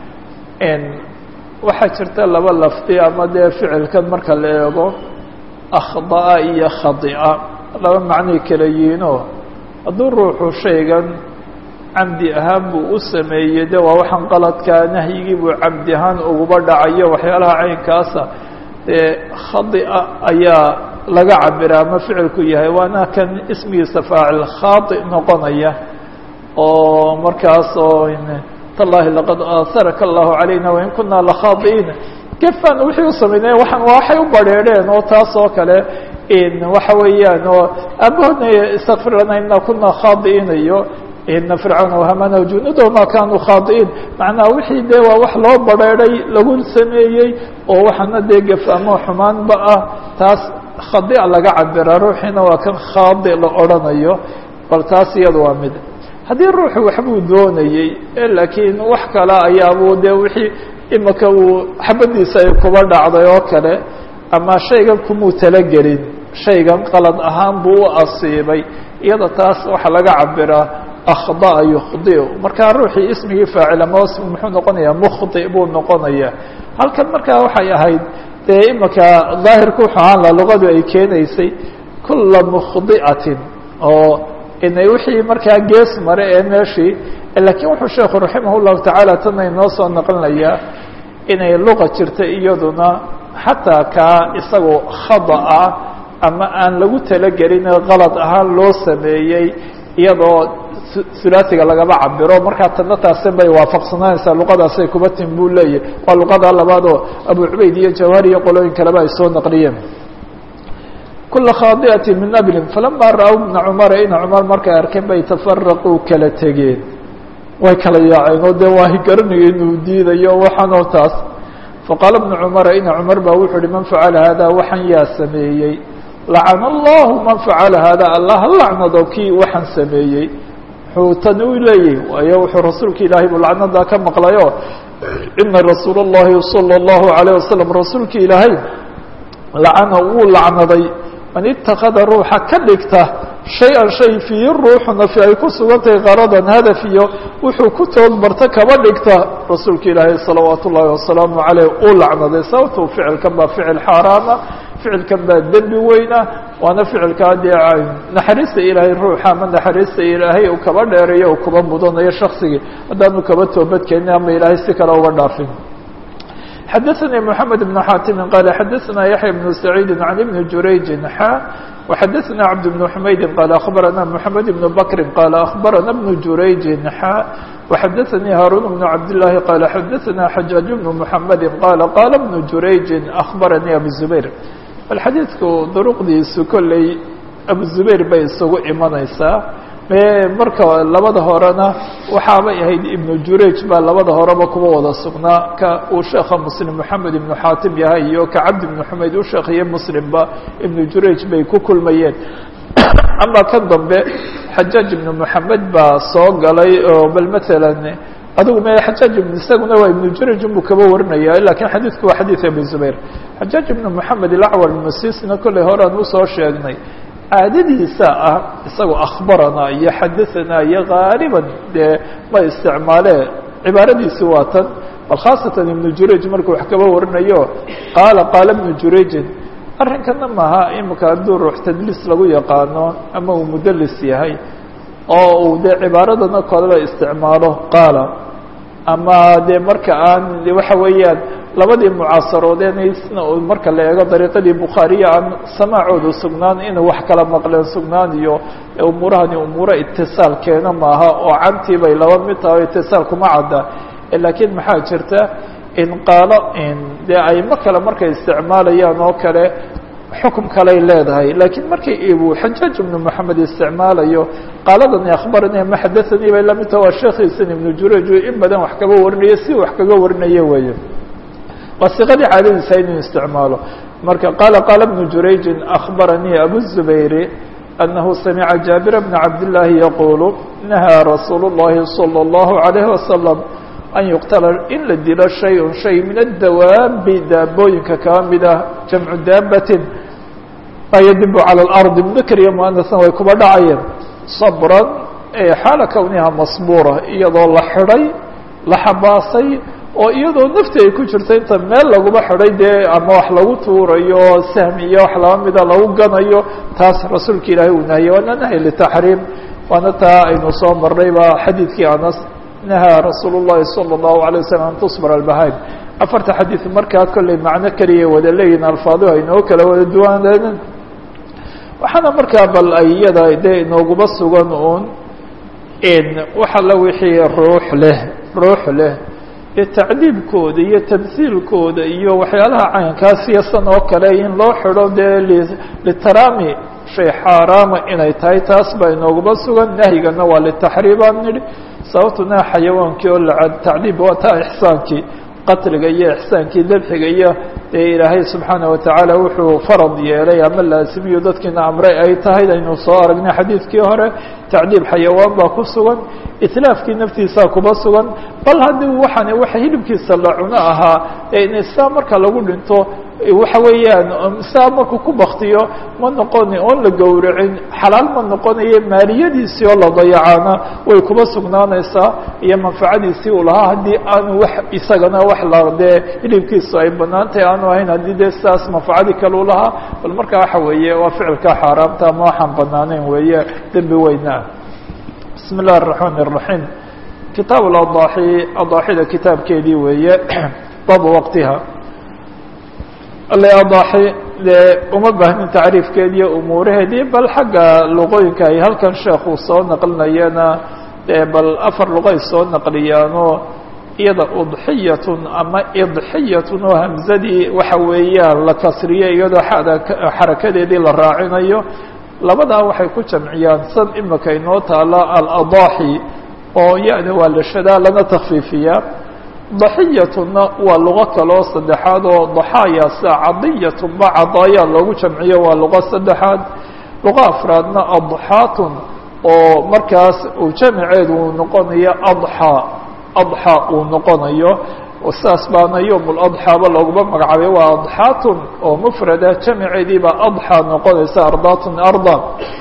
waxaa jirta laba lafdi ama dee ficilkan marka la eego akhda'a iyo khadi'a laba macnay kala yihiinoo hadduu ruuxu shaygan camdi ahaan buu u sameeyey de waa waxaan qaladkaa nahyigii buu camdi ahaan uguba dhacayo waxyaalaha caynkaasa dee khadi'a ayaa laga cabira ama ficilku yahay waana kan ismigiisa faacil khaadi noqonaya oo markaas oo tallahi laqad aasaraka allahu calayna wain kunaa lakhaadi'iina gefan wixii u sameynay waxaan waxay u badrheedheen oo taas oo kale waxa weeyaan oo aabahoodna istakfir lana ina kunaa khaadi'iina iyo ina fircauna wahamana junuudo ma kanuu khaadi'iin macnaha wixii dee waa wax loo badrheedhay lagu sameeyey oo waxaana dee gef ama xumaanba ah taas khadic laga cabira ruuxiina waa kan khaadi la odhanayo bal taas iyada waa mid haddii ruuxu waxbuu doonayey laakiin wax kale ayaabuu dee wixii imika uu xabadiisa ay kuba dhacday oo kale ama shaygan kumuu talagelin shaygan qalad ahaan buu u asiibay iyada taas waxaa laga cabiraa akhda'a yukhdiu markaa ruuxii ismigii faacil ama ismi muxuu noqonayaa mukhdi buu noqonayaa halkan markaa waxay ahayd dee imika daahirku wuxuu ahaan laha luqadu ay keenaysay kula mukhdi'atin oo inay wixii markaa gees mare ee meeshii lakiin wuxuu sheekhu raximah llahu tacaala tana inoo soo naqlinayaa inay luqa jirta iyaduna xataa kaa isagoo khada ah ama aan lagu talagelin qalad ahaan loo sameeyey iyadoo hulaasiga lagaba cabiro markaa tana taasin bay waafaqsanaanaysaa luqadaasay kuba tim buu leeyahy waa luqada labaad oo abu cubayd iyo jawhari iyo qolooyin kaleba ay soo naqliyeen kula khaadi'ati min nablin falama ra-w bna cumara ina cumar markay arkeen bay tafaraquu kala tegeen way kala yaaceen oo dee waa higaranaya inuu diidayo waxaanoo taas faqaala bna cumara ina cumar baa wuxuu uhi man facala hada waxaan yaa sameeyey lacana allahu man facala hada allah ha lacnado kii waxaan sameeyey wuxuu tan u leeyahy waayo wuxuu rasuulka ilaahay buu lacnadaa ka maqlayo ina rasuula اllahi salى اllahu alayه wasalam rasuulka ilaahay lacana wuu lacnaday man itakada ruuxa ka dhigta shay-an shay fiihi ruuxuna fi ay ku sugantahay qaradan hadaf iyo wuxuu ku toodbarta kaba dhigta rasuulka ilaahay salawaat ullaahi wasalaamu caleyh uu lacnaday sababtu ficilkan baa ficil xaaraama ficilkan baa dembi weyna waana ficilkaa dee naxariista ilaahay ruuxa ama naxariista ilaahay uu kaba dheerayo u kuba mudanayo shaksigii haddaanu kaba toobadkeenin ama ilaahay si kale uga dhaafin xadaثnي محamed بن xاtimi qال xadaثna yaحyى بن سacيidi عan iبn jurayji xا وxadaثna cabd بن حmaydi qال أخbarana محamed بن bkri qال أخbarana بن jurayji xا وxadaثnii hاrun بن cabdاللahi qال xadaثna xajaaج بن محamedi qال qاla بن jurayji أخbaranii abu زubayr bal xadiidku duruqdiisu kolley abu zubayr bay isugu imanaysaa marka labada horena waxaabay ahayd ibnu jurayj baa labada horeba kuwa wada sugnaa ka uu sheekha muslim moxamed ibnu xaatim yahay iyo ka cabdi ibnu xumayd u sheekhiye muslimba ibnu jurayj bay ku kulmayeen ama kan dambe xajaaj ibnu moxamed baa soo galay oo bal matalan adigu me xajaaj ibn isaguna waa ibnu jurayj unbuu kaba warinaya lakin xadiidku waa xadiid abu zubayr xajaaj ibnu moxamed ilacwar masisna kolley horean usoo sheegnay caadadiisa ah isagoo akhbarana iyo xadaثana iyo gaaliban dee ma isticmaalee cibaaradiisi waa tan bal khaasatan ibnu jurayj markuu wax kaba warinayo qaala qaala ibnu jurayjin arrinkana maaha imika hadduu ruux tadliis lagu yaqaano ama uu mudalis yahay oo uu dee cibaaradana kodaba isticmaalo qaala ama dee marka aan waxa weeyaan labadii mucaasaroodeenaysna marka la eego dariiqadii bukhaariya aan samaacooda sugnaan inuu wax kala maqleen sugnaan iyo umuurahani umuuro itisaal keena maaha oo cantii bay laba mid tahay o itisaal kuma cadda laakiin maxaa jirta in qaalo dee aymo kale markay isticmaalayaan oo kale xukum kaley leedahay laakiin markii uu xajaaj ibnu moxamed isticmaalayo qaaladani akhbarani ama xadaanii bay lamidta waa sheekhiisan ibnu juraj in badan wax kaga warinayo si wax kaga warinayo weeye waa siqadii caadadiisa inuu isticmaalo marka qaala qaala ibnu jurayjin akhbaranii abu zubayri أنه سمع جابر بن عبد الله يقول نهى رsuuل اللhi صلى الله عليه وسلم أن يqتل in la dilo شhayء شhay min الdawaabi daabooyinka kaa mida جaمع daabaة ma yadib عalى الأرض mذkr iyo مؤنثa way kuba dhacayeen صbrا xaala kwniha maصbورة iyadoo la xidhay la xabaasay oo iyadoo nafti ay ku jirto inta meel laguma xidhay dee ama wax lagu tuurayo sahmi iyo wax laba mida lagu ganayo taas rasuulka ilaahay uu nahiyey waana nahy litaxriim waana taa aynu soo marnay ba xadiidkii anas nahaa rasuul الlahi salى الlahu عalيه waslm an tusbr albahaim afarta xadiid markaa kolley macno keliya wada leeyihin alfaaduhu aynoo kala wada duwaneen waxaana markaa bal ay iyada dee inooguma sugan un wax alla wixii ruux leh ruux leh tacdiibkooda iyo tamhiilkooda iyo waxyaalaha caynkaas iyosan oo kale in loo xidho dee litarami shay xaaraama inay tahay taas baa inooguma sugan nahyigana waa litaxriim aan nidhi sababtuna xayawaankii oo la tacdiib waa taa ixsaankii qatliga iyo ixsaankii dabxiga iyo dee ilaahay subxaana watacaala wuxuu farad yeelay ama laasimiyo dadkiina amray ay tahay aynu soo aragnay xadiidkii hore tacdiib xayawaan baa ku sugan itlaafkii naftiisaa kuba sugan bal haddii waxaan waxa hilibkiisa la cuno ahaa saa marka lagu dhinto waxa weeyaan saa markuu ku baktiyo ma noqoni oon la gowracin xalaal ma noqonayo maaliyadiisii oo la dayacaana way kuba sugnaanaysaa iyo manfacadiisii uu lahaa haddii aanu wax isagana wax la dee hilibkiisu ay banaan tahay aanu ahayn haddii dee sidaas manfacadii kale u lahaa bal marka waxa weeye waa ficilka xaaraamta ama waxaan banaaneyn weeye dembi weynaa bismi اllahi الرaحmaan الرaحيم kitaab اadaaxi adaaxida kitaabkeedii weeye baabu waqtiha ale adaaxi dee uma baahnin tacriifkeediiyo umuuraheedii bal xagga luqooyinka ay halkan sheekuu soo naqlinayana dee bal afar luqay soo naqliyaanoo iyada udxiyatun ama idxiyatun oo hamzadii waxa weeyaan la kasriyo iyadoo xada xarakadeedii la raacinayo labadaa waxay ku jamciyaan san imika inoo taala aladaaxi oo ya-da waa la shadaa lana takfiifiyaa daxiyatuna waa luqo kaloo saddexaad oo daxaaya sida cadiyatun ba cadaayaa loogu jamciyo waa luqo saddexaad luqo afraadna adxaatun oo markaas uu jamiceedu uu noqonayo adxaa adxaa uu noqonayo saas baana yowm ladxaaba looguma magacaabay waa adxaatun oo mufrada jamiceediibaa adxaa noqonaysa ardaatun arda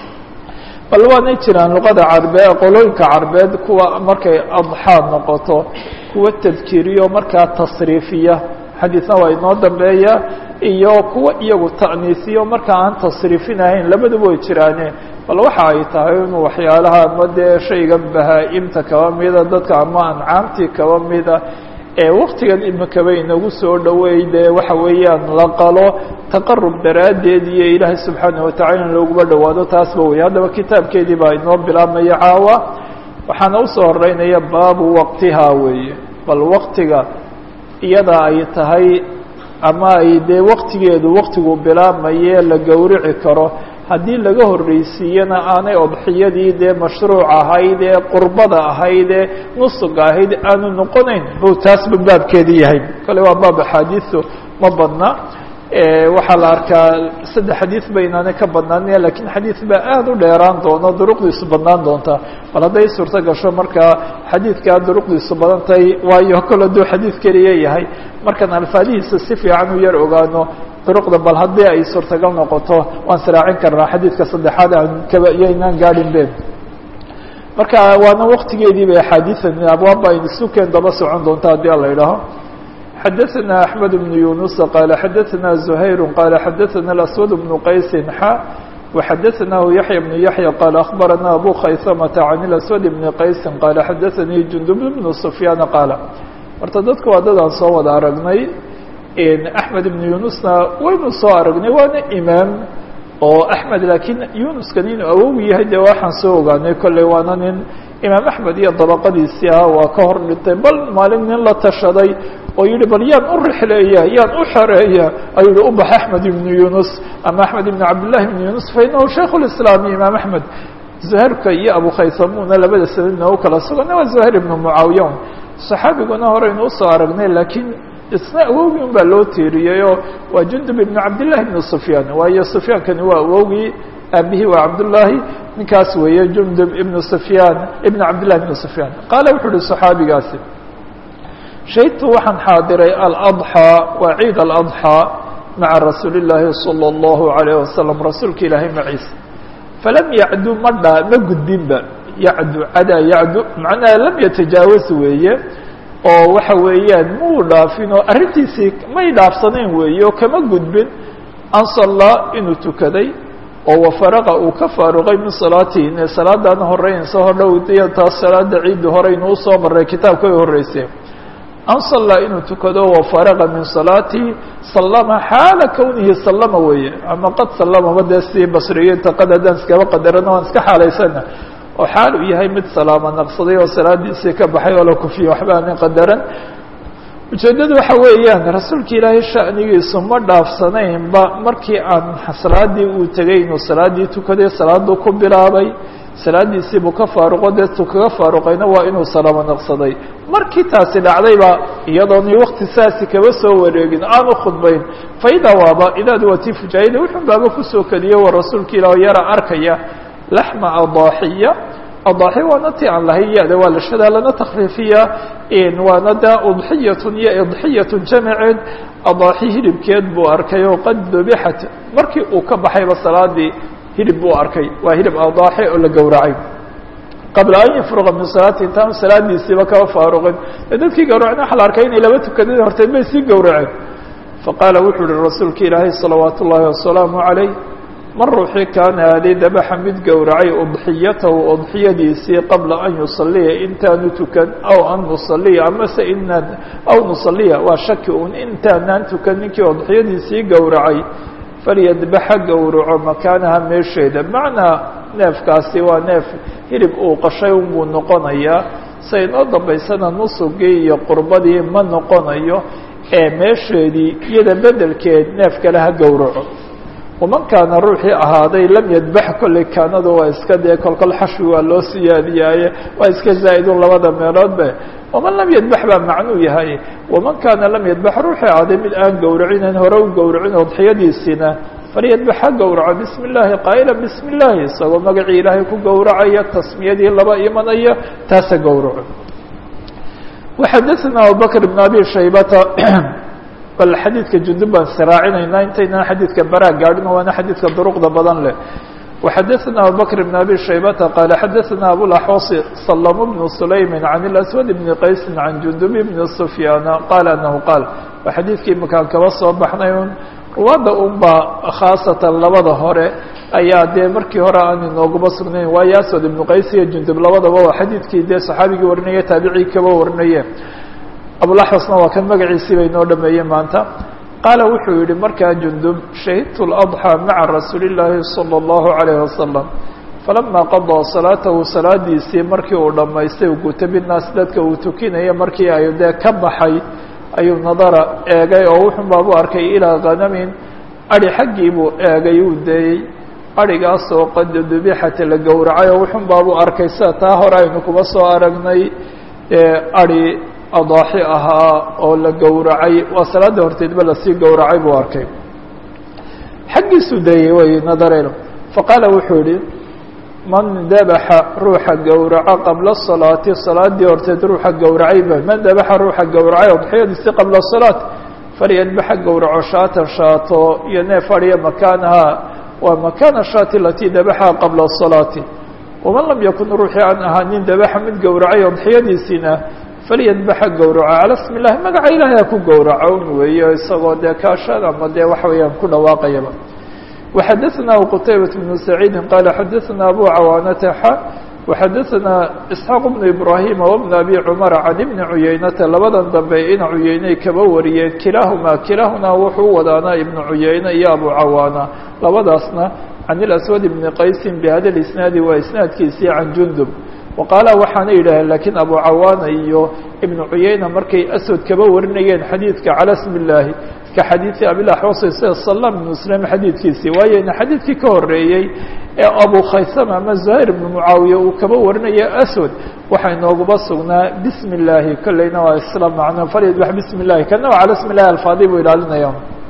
bal waanay jiraan luqada carbeed qolooyinka carbeed kuwa markay adxaa noqoto kuwa tadkiriyo markaa tasriifiya xadiisna waa inoo dambeeya iyo kuwa iyagu ta'niisiyo markaa aan tasriifinahayn labaduba way jiraane bal waxa ay tahay inuu waxyaalaha ama dee shaygan bahaa-imta kaba mida dadka ama ancaamtii kaba mida ee waktigan imikaba inagu soo dhoweey dee waxa weeyaan la qalo taqarub daraaddeed iyo ilaahay subxaana watacala in looguma dhowaado taasba wey haddaba kitaabkeedii baa inoo bilaabmaya caawa waxaana usoo horeynaya baabu waqtihaa weeye bal waktiga iyada ay tahay ama ay dee waktigeedu waktigu bilaabmaye la gowrici karo haddii laga horreysiiyana aanay odxiyadii dee mashruuc ahayd ee qurbada ahayd ee nusuga ahayd aanu noqonayn buu taasba baabkeedii yahay kale waa baab axaadiisu ma badna waxaa la arkaa saddex xadiid ba inaanay ka badnaanaya lakiin xadiid baa aada u dheeraan doono duruqdiisu badnaan doonta bal hadday suurto gasho markaa xadiidkaa duruqdiisu badan tahay waayo kol hadduu xadiid keliya yahay markaan alfaadihiisa si fiican u yar ogaano duruqda bal haddii ay suurtagal noqoto waan siraacin karnaa xadiidka saddexaad aan kaba iyo inaan gaadhin be marka waana waktigeedii bay axaadiian abwaabba aynu sukeen daba socon doonta haddii ala idhaaho xadaثna أحmed بن yuنuس qال xadaثna زhayr qال xadaثna الأswad بن qaysi xa وxadaثnahu yaحyى بن yaحyى qال أخbarana abu khaysmةa عan الأswad بن qaysi qال xadaثanii jundub بن سfyaan qaal horta dadka waa dadaan soo wada aragnay أحmed بن yunusna waynu soo aragnay waana imaam oo أحmed lakiin yunuskani inuu awow yahay de waxaan soo ogaanay kolley waana nin imaam axmed iyo dabaqadiisii ah waa ka hor dhintay bal maalin nin la tashaday oo yihi bal yaan u rixleeya yaan u xereeya ayuu yihi ubax axmed ibnu yunus ama axmed ibn cabdillahi ibnu yunus fa inahu shaykh lislaam imaam axmed zuhairka iyo abu khaysamuna labada sanadna u kala sugana waa zuhair ibnu mucaawiya saxaabiguna horeynu usoo aragnay laakiin isna awowgii un baa loo tiiriyey oo waa jundub ibnu cabdillahi ibnu sufyaan waayo sufyaankani waa awowgii aabihii waa cabdullaahi ninkaas weeye jundub ibnu sufyaan ibn cabdillahi ibnu sufyaan qaala wuxuu uhi saxaabigaasi shahidtu waxaan xaadiray aladxaa waa ciid aladxaa maca rasuuli illaahi salى اllahu alayh wasalam rasuulka ilaahay maciisa falam yacdu ma dhaa ma gudbinba yacdu cadaa yacdu macnaha lam yatajaawaz weeye oo waxa weeyaan muu dhaafin oo arrintiisii may dhaafsanayn weeye oo kama gudbin an sallaa inuu tukaday oo wafaraqa uu ka faaruqay min salaatihi ine salaadana horeynaysa hodhow iyo taas salaada ciidda horeynu usoo maray kitaabka ay horreysay an sallaa inuu tukado wafaraqa min salaatihi sallama xaala kownihi sallama weeye ama qad sallamaba dee si basriyiinta qad haddaan iskaba qadarana waan iska xaalaysana oo xaal uu yahay mid salaamo naqsaday oo salaadiisii ka baxay oo la kufiyey waxba aanin qadaran ujeeddadu waxa weeyaan rasuulka ilaahay sha'nigiisu ma dhaafsanaynba markii aan salaadii uu tegay inuu salaaddii tukaday salaaduu ku bilaabay salaadiisiibuu ka faaruqo dee tu kaga faaruqayna waa inuu salaamo naqsaday markii taasi dhacdayba iyadooni wakti saasi kaba soo wareegin aanu khudbayn faidaa waaba idaadu waa tii fujaayada wuxun baaba kusoo keliye waa rasuulka ilaah yara arkaya laxma adaaxiya adaaxi waana ti aan lahayn ya-da waa la shadaa lana takfiifiya waana da udxiyatun iyo idxiyatun jamaceed adaaxi hilibkeed buu arkay oo qad dubixat markii uu ka baxayba salaadii hilib buu arkay waa hilib adaaxi oo la gowracay qabla an yafruqa min salaati intaanu salaadiisiiba kaba faaruqin ee dadkii gawracna waxa la arkay inay laba tukadeen horteed bay sii gowraceen faqaala wuxuu uhi rasuulka ilaahay salawaat ullaahi wasalaamu calayh man ruuxii kaana aali dabaxa mid gowracay udxiyatahu udxiyadiisii qabla an yusaliya intaanu tukan aw an nusaliya amase inaan aw nusaliya waa shaki un intaanaan tukan ninkii udxiyadiisii gowracay falyadbaxa gowraco makaanaha meesheeda macnaa neefkaasi waa neef hilib uu qashay unbuu noqonayaa sa inoo dambaysana nusugii iyo qurbadii ma noqonayo ee meesheedii iyada bedelkeed neef kale ha gowraco waman kaana ruuxii ahaaday lam yadbax kolley kaanadu waa iska dee kolkol xashwi waa loo siyaadiyaaye waa iska zaa'idun labada meeloodbe waman lam yadbax baa macnuu yahay waman kaana lam yadbax ruuxii ahaaday mid aan gowracinayn hore u gowracin udxiyadiisiina falyadbax ha gowraco bismi illaahi qaa'ila bismi illaahi isagoo magacii ilaahay ku gowracaya tasmiyadii laba imanaya taasa gowraco waxadaثna abubakr bn abi shaybata bal xadiidka jundub baan siraacinayna intaynaan xadiidka baraa gaadhin waana xadiidka duruqda badan leh وxadaثna abubakr بn abi shaybata qaala xadaثna abulaxwasi salm bn sulaymi can اlaswad bni qaysi can jundub bni sufyaana qaala anahu qaal waa xadiidkii makaan kaba soo baxnay un ruwaadda unbaa khaasatan labada hore ayaa dee markii hore aan inooguma sugnayn waayo aswad ibnu qays iyo jundub labadaba waa xadiidkii dee saxaabigii warinaya taabicii kaba warinaye abulaxwasna waa kan magaciisii bay noo dhameeyey maanta qaala wuxuu yihi markaa jundub shahidtu اladxىa maca rasuuli اllaahi salى اllahu عalayh wasalam falama qadaa salaatahu salaadiisii markii uu dhammaystay u guta binaas dadka uu tukinaya markii ay dee ka baxay ayuu nadara eegay oo wuxun baabu arkay ilaa khanamin adi xaggii buu eegay uu deeyey adhigaasoo qad dubixata la gowracay oo wuxun baabu arkay sida taa hore aynu kuba soo aragnay adi adaaxi ahaa oo la gowracay waa salaada horteedba lasii gowracay buu arkay xaggiisuu dayey way nadareen faqaala wuxuu yihi man dabaxa ruuxa gowraco qabla salaati salaadii horteed ruuxa gowracayba man dabaxa ruuxa gowracay udxiyadiisi qabla salaat falyadbaxa gowraco shaatan shaato iyo neef adhiya makaanaha waa makaana shaati alatii dabaxaha qabla salaati waman lam yakun ruuxii aan ahaanin dabaxa mid gowracay udxiyadiisiina falyadbaxa gowraco cala smi illahi magaca ilaahay ha ku gowraco un weeyo isagoo dee kaashan ama dee waxa weeyaan ku dhawaaqayaba وxadaثna qtaybaة بن سacيidi qala xadaثna abu cawaanata xa وxadaثna isxaaq بن ibrahima وبn abi cmara can ibni cuyeynata labadan dambe ina cuyeyney kaba wariyeen kilaahuma kilaahuna wuxuu wadaanaa ibnu cuyeyne iyo abu cawaana labadaasna can اlaswad bni qaysi bhada isnaadi waa isnaadkiisii can jundub waqaala waxaana yidhaaheen lakiin abu cawaana iyo ibnu cuyayna markay aswad kaba warinayeen xadiidka cala smi illaahi ka xadiidi abilaxwasi sida salam ibnu muslim xadiidkiisii waayo ina xadiidkii ka horeeyey ee abu khaysama ama zuhayr ibnu mucaawiya uu kaba warinaya aswad waxaa inooguba sugnaa bismi illaahi kolleyna waa isla macno falyadbax bismi illahi kana waa cala smi illahi alfaadi buu ilaalinaya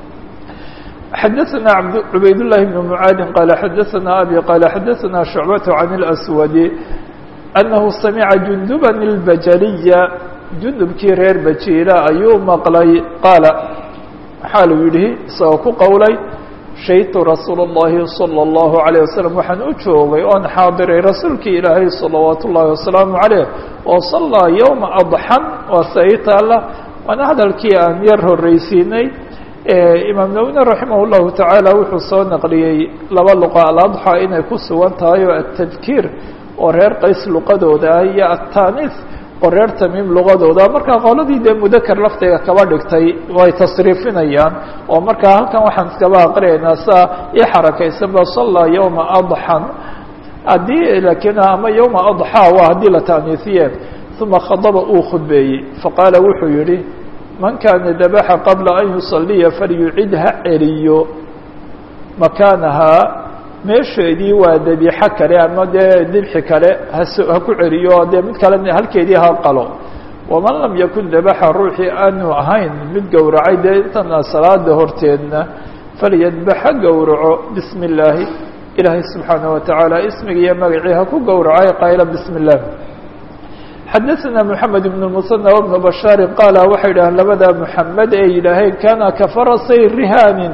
xadaثna cubayd لlahi بn mعaadin qala xadaثna abi qala xadaثna شhucbaة can اlأswadi أnahu samica junduba اlbajaliya jundubkii reer bajiila ayuu maqlay qaala xaaluu yihi isagoo ku qowlay shaytu rasuul الlahi salى الlahu عalيه waslم waxaan u joogay oon xaadiray rasuulkii ilaahay salawaat ullahi wasalaamu عaleyh oo salaa ywma adxan waa say taala waana hadalkii aan yar horeysiinay imaam nawine raximah اllahu tacaala wuxuu soo naqliyey laba luqa aladxa inay ku sugan tahay oo atadkiir oo reer qays luqadooda ah iyo atanis oo reer tamiim luqadooda markaa qoladii dee mudaker laftiga kaba dhigtay way tasriifinayaan oo markaa halkan waxaan iskaba aqriyaynaa saa ii xarakaysanba sallaa yowma adxan haddii laakiin ama yowma adxaa waa haddii la taaniisiye uma khadaba uu khudbeeyey faqaala wuxuu yihi man kaana dabaxa qabla an yusaliya falyucid ha celiyo makaanahaa meesheedii waa debixo kale ama dee dibxi kale has ha ku celiyo dee mid kale halkeedii ha qalo waman lam yakun dabaxa ruuxii aanu ahayn mid gowracay dee intana salaada horteedna falyadbax ha gowraco bismi illaahi ilaahay subxaanaه watacaala ismiga iyo magacii ha ku gowracay qayla bismi اllah xadaثna mحamed بن المثنى وبن bشhاar qaala waxay yidhaheen labada mحamed ee yidhaaheen kana kafarasay rihaanin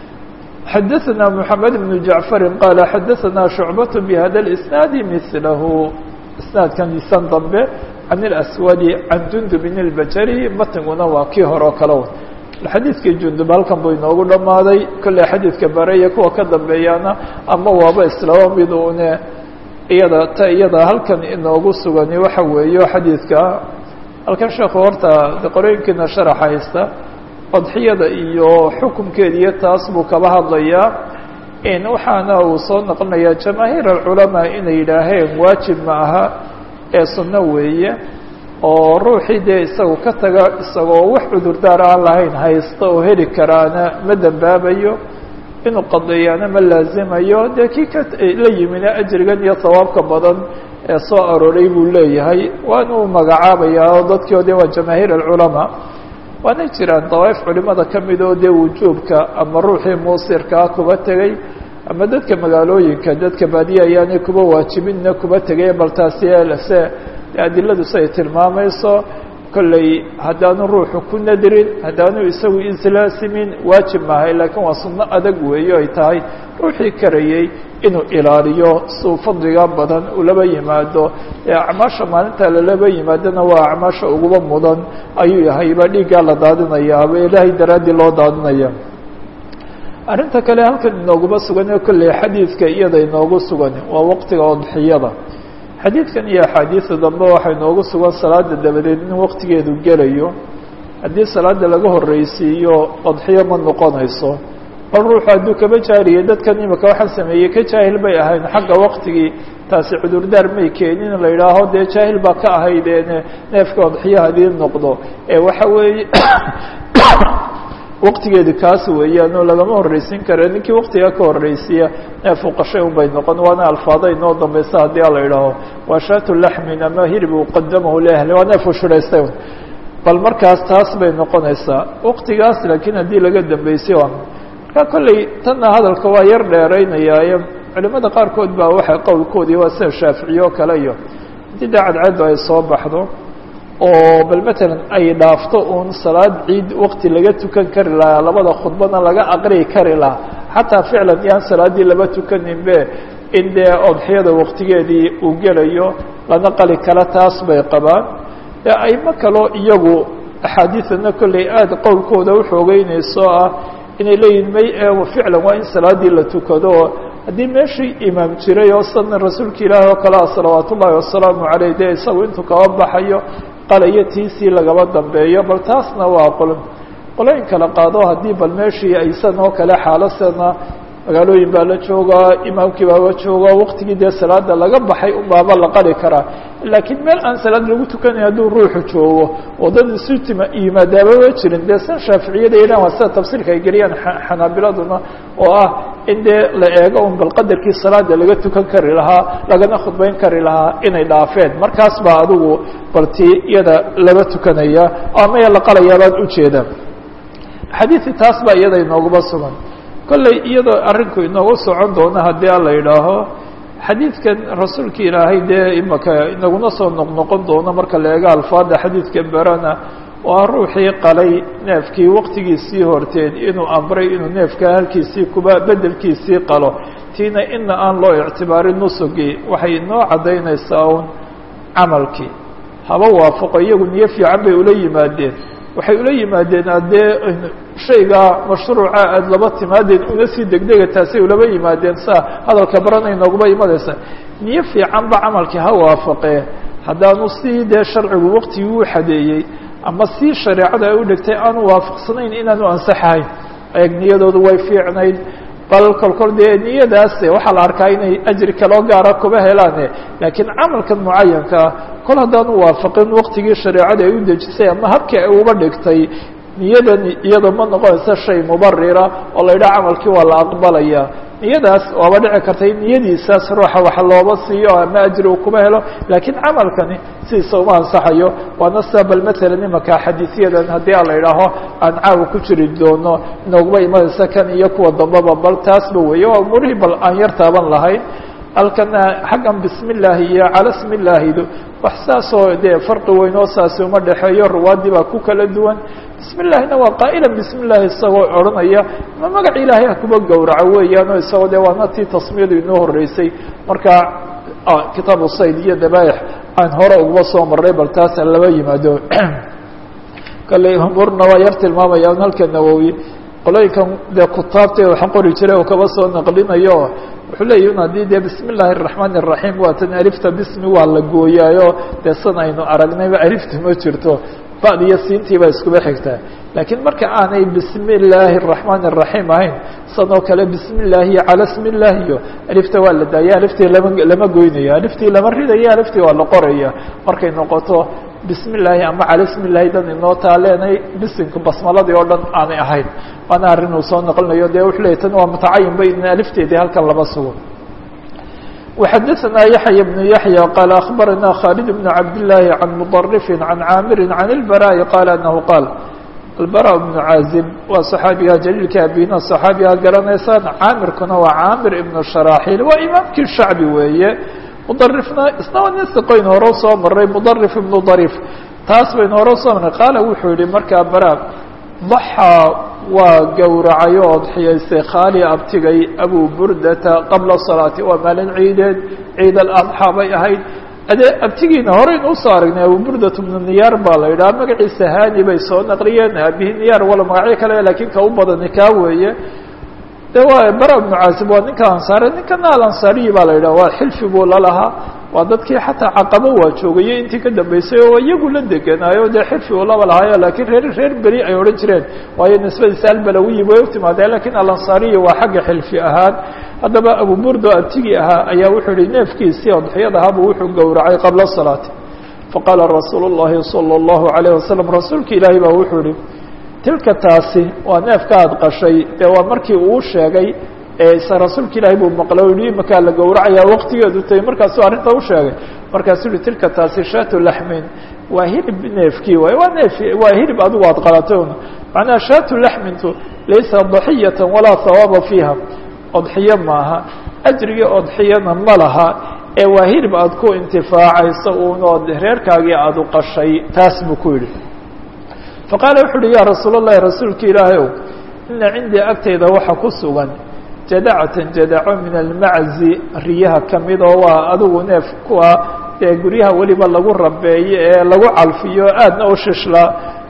xadaثna mحamed بن jaعفari qaala xadaثna شhucbaة bhada الإsnaadi mثlahu isnaadkan isan dambe can الأswadi can jundubin الbajari matnguna waa kii hore oo kale xadiidkii jundub halkan buu inoogu dhamaaday kolley xadiidka bare iyo kuwa ka dambeeyaana ama waaba islaba mid une iyada ta iyada halkan inoogu sugani waxa weeyo xadiidka halkan sheekhu horta qorooyinkiina sharax haysta odxiyada iyo xukunkeeda iyo taas buu kaba hadlayaa waxaana uu soo noqonayaa jamaahiir alculamaa inay yidhaaheen waajib ma aha ee sunno weeye oo ruuxii dee isagu ka taga isagoo wax cudurdaar aan lahayn haysta oo heli karaana ma dembaabayo inuu qadeeyaana ma laazimayo dee kii ka la yimina ajrigan iyo sawaabka badan ee soo arooray buu leeyahay waana uu magacaabayaa oo dadkii o de waa jamaahiir alculamaa waana jiraan dawaaif culimada ka mid oo dee wujuubka ama ruuxii muusirkaa kuba tegey ama dadka magaalooyinka dadka baadiya ayaanay kuba waajibinna kuba tegay bal taasi se adiladu siay tilmaamayso kolley haddaanu ruuxu ku nadirin haddaanu isagu islaasimin waajib maahay laakiin waa sunno adag weeyo ay tahay ruuxii karayey inuu ilaaliyo suu fadliga badan ulaba yimaado ee acmaasha maalinta lalaba yimaadona waa acmaasha uguba mudan ayuu yahayba dhiiggaa la daadinayaaba ilaahay daraaddii loo daadinaya arrinta kale halkan inooguma sugan kolley xadiidka iyada inoogu sugan waa waqtiga odxiyada xadiidkan iyo axaadiida dambe waxay noogu sugan salaada dabadeed in waqtigeedu gelayo haddii salaada laga horreysiiyo odxiyo ma noqonayso bal ruuxu hadduu kaba jaariyay dadkan imika waxaan sameeyey ka jaahil bay ahayn xagga waqtigii taasi cudurdaar may keenin la yidhaaho dee jaahil baa ka ahaydeen neefka odxiyo hadii noqdo ee waxa weeye waqtigeedi kaas weeyaanoo lagama horreysin kara ninkii waqtiga ka horreysiya neefu qashay un bay noqon waana alfaada inoo dambaysa haddii a la yidhaaho waa shaatu laxmin ama hiribu qadamahu liahli waa neefu shuraystay bal markaas taas bay noqonaysaa waqtigaas laakiin haddii laga dambeysay waa marka kolley tanna hadalka waa yar dheeraynayaaye culimada qaarkood baa waxay qowlkoodii waa sida shaaficiye oo kale iyo haddii dee cadcaddu ay soo baxdo oo bal matalan ay dhaafto uun salaad ciid waqti laga tukan kari lahaa labada khudbadna laga aqriyi kari lahaa xataa ficlan yaan salaaddii laba tukaninbe in dee odxiyada waqtigeedii uu gelayo lana qali kala taas bay qabaan ee aymo kaloo iyagu axaadiidana kolley aada qowlkooda uxoogeynayso ah inay leeyihin may ee ficlan waa in salaaddii la tukado haddii meeshii imaam jiray oo sana rasuulka ilaahi oo kale ah salawaat ullaahi wasalaamu caleyh dee isagu intuu kaba baxayo qalayo tiisii lagaba dambeeyo bal taasna waa qol qolooyin kala qaado haddii bal meeshii aysan oo kale xaalasana magaalooyin baa la joogaa imaamkii baaba joogaa waqtigii dee salaada laga baxay unbaaba la qali karaa laakiin meel aan salaad lagu tukanayn hadduu ruuxu joogo oo dad isu tima yimaadaabama jirin dee san shaaficiyada yidhahan waa sida tafsiirka ay geliyaan xanaabiladuna oo ah in dee la eego un bal qadarkii salaada laga tukan kari lahaa lagana khudbayn kari lahaa inay dhaafeen markaas baa adigu balti iyada laba tukanaya amaya la qalayaa baan ujeeda xadiidii taas baa iyada inooguma sugan kolley iyadoo arrinku inoogu socon doono haddii a la yidhaaho xadiidkan rasuulka ilaahay dee imaka inaguna soo noqnoqon doono marka la eego alfaada xadiidka berana waa ruuxii qalay neefkii waqtigiisii horteen inuu amray inuu neefka halkiisii kuba bedelkiisii qalo tiina ina aan loo ictibaarin nusugii waxay inoo caddaynaysaa un camalkii haba waafaqo iyagu niyo fiican bay ula yimaadeen waxay ula yimaadeen haddee shayga mashruuca aada laba timaadeen una sii degdega taasay ulaba yimaadeen saa hadalka baranay nooguma imanaysa niyo fiicanba camalkii ha waafaqee haddaanu sii dee sharcigu waqtigii u xadeeyey ama sii shareecada ay u dhigtay aanu waafaqsanayn inaanu ansaxahayn eeg niyadoodu way fiicnayd bal kolkol dee niyadaas waxaa la arkaa inay ajri kaloo gaara kuba helaane laakiin camalkan mucayankaa kol haddaanu waafaqin waqtigii shareecada ay u dejisay ama habkii ay uba dhigtay niyadani iyada ma noqonaysa shay mubarira oo la yidhaha camalkii waa la aqbalaya niyadaas waaba dhici karta in niyadiisaas ruuxa wax looba siiyo ama ajri uu kuma helo laakiin camalkani sidiisa uma ansaxayo waana sida bal matalan imaka xadiisyadan haddii a la idhaaho aan caawa ku jiri doono inooguma imanaysa kan iyo kuwa dambaba bal taasba weeye waa umurihii bal aan yar taaban lahayn halkana xaggan bismi illaahi iyo cala smi illaahidu wax saasoo dee farqi weyn oo saasi uma dhexeeyo ruwaadii baa ku kala duwan bismi illahina waa qaa'ilan bismi illaahi isagoo odhanaya ma magaca ilaahay ha kuba gowraco weeyaan oo isagoo dee waana tii tasmiyadu inoo horreysay marka kitaabu sayd iyo dabaaix aan hore uguma soo marray bal taas laba yimaado kale umurna waa yar tilmaamaya un halka nawowi qolooyinkan dee kutaabta waxa qori jiray oo kaba soo naqlinayo wuxuu leeyahi un haddii dee bismi illaahi araxmaan iraxiim waatan alifta bismi waa la gooyaayo dee san aynu aragnayba alifta ma jirto ba'd iyo siintii baa iskuba xigtaa laakiin marka aanay bismi illaahi araxmaan iraxiim ahayn sanoo kale bismi illaahi iyo cala smi illaahi iyo alifta waa la daaya aliftii lama lama goynayo aliftii lama ridaya aliftii waa la qoraya markay noqoto bismi illaahi ama cala smi illaahi dan inoo taaleenay bisinka basmaladii oo dhan aanay ahayn waana arrin uu soo naqlinayo dee wuxuu leeyay tan waa mutacayin ba in alifteedii halkan laba sugo وxadثna yaحyى بن yaحyى qال أخbarana khالد بن cabd اللahi عan مضرف عan cاamiri عan البراء qال أنه qاal البراء بن cاazib waa صxaabiga jليilka abina صxaabiga garanaysaan caamirkuna waa caamir iبن شhراaxيل waa imaamkii shacbi weeye mضrifna isna waa nin siqoyn hore soo maray mضrif iبن ضrيف taas baynu hore soo maray qaala wuxuu yihi markaa bara ضaxىa waa gowracay oo odxiyaystay khaali abtigay abu burdata qabla salaati waa maalin ciideed ciid aladxaa bay ahayd adee abtigiina horeyn usoo aragnay abu burdat bnu niyaar baa la yidhaha magaciisa hani bay soo naqliyeen aabihi niyaar wala magacyo kale laakiin ka u badani kaa weeye de waa bara bnu caasib waa ninka ansaare ninkana alansaariyi baa la yidhaha waa xilfi buu lalahaa waa dadkii xataa caqabo waa joogayey intii ka dambeysay oo iyagu la degenaayo dee xilfi uu laba lahaayo laakiin reer reer beri ay odhan jireen waayo nisbadiisa albalawiyi way u timaadeen lakiin alansaariyi waa xagga xilfi ahaan haddaba abu burdo abtigii ahaa ayaa wuxuu yihi neefkiisii odxiyadahabu wuxuu gowracay qabla salaati faqaala rasuulu llahi salى اllahu alayh wasalam rasuulka ilaahi baa wuxuu yihi tilka taasi waa neefka aad qashay dee waa markii uu sheegay se rasuulka ilaahi buu maqlay o yihi imakaa la gowracayaa waqtigeedu tay markaasuu arrinta u sheegay markaasuu yihi tilka taasi shaatu laxmin waa hilib neefkii waay waa neef waa hilib adigu aad qalatay un macnaha shaatu laxmintu laysa daxiyata walaa hawaaba fiiha odxiyo maaha ajrigii odxiyana ma laha ee waa hilib aad ku intifaacayso unood reerkaagii aada u qashay taas buu ku yidhi faqaala wuxu uhi ya rasuul اllahi rasuulka ilaahay ow ina cindii agtayda waxa ku sugan jadacatan jadaco min almaczi riyaha kamid oo waa adigu neef kuwa dee guryaha weliba lagu rabeeyo ee lagu calfiyo aadna u shishla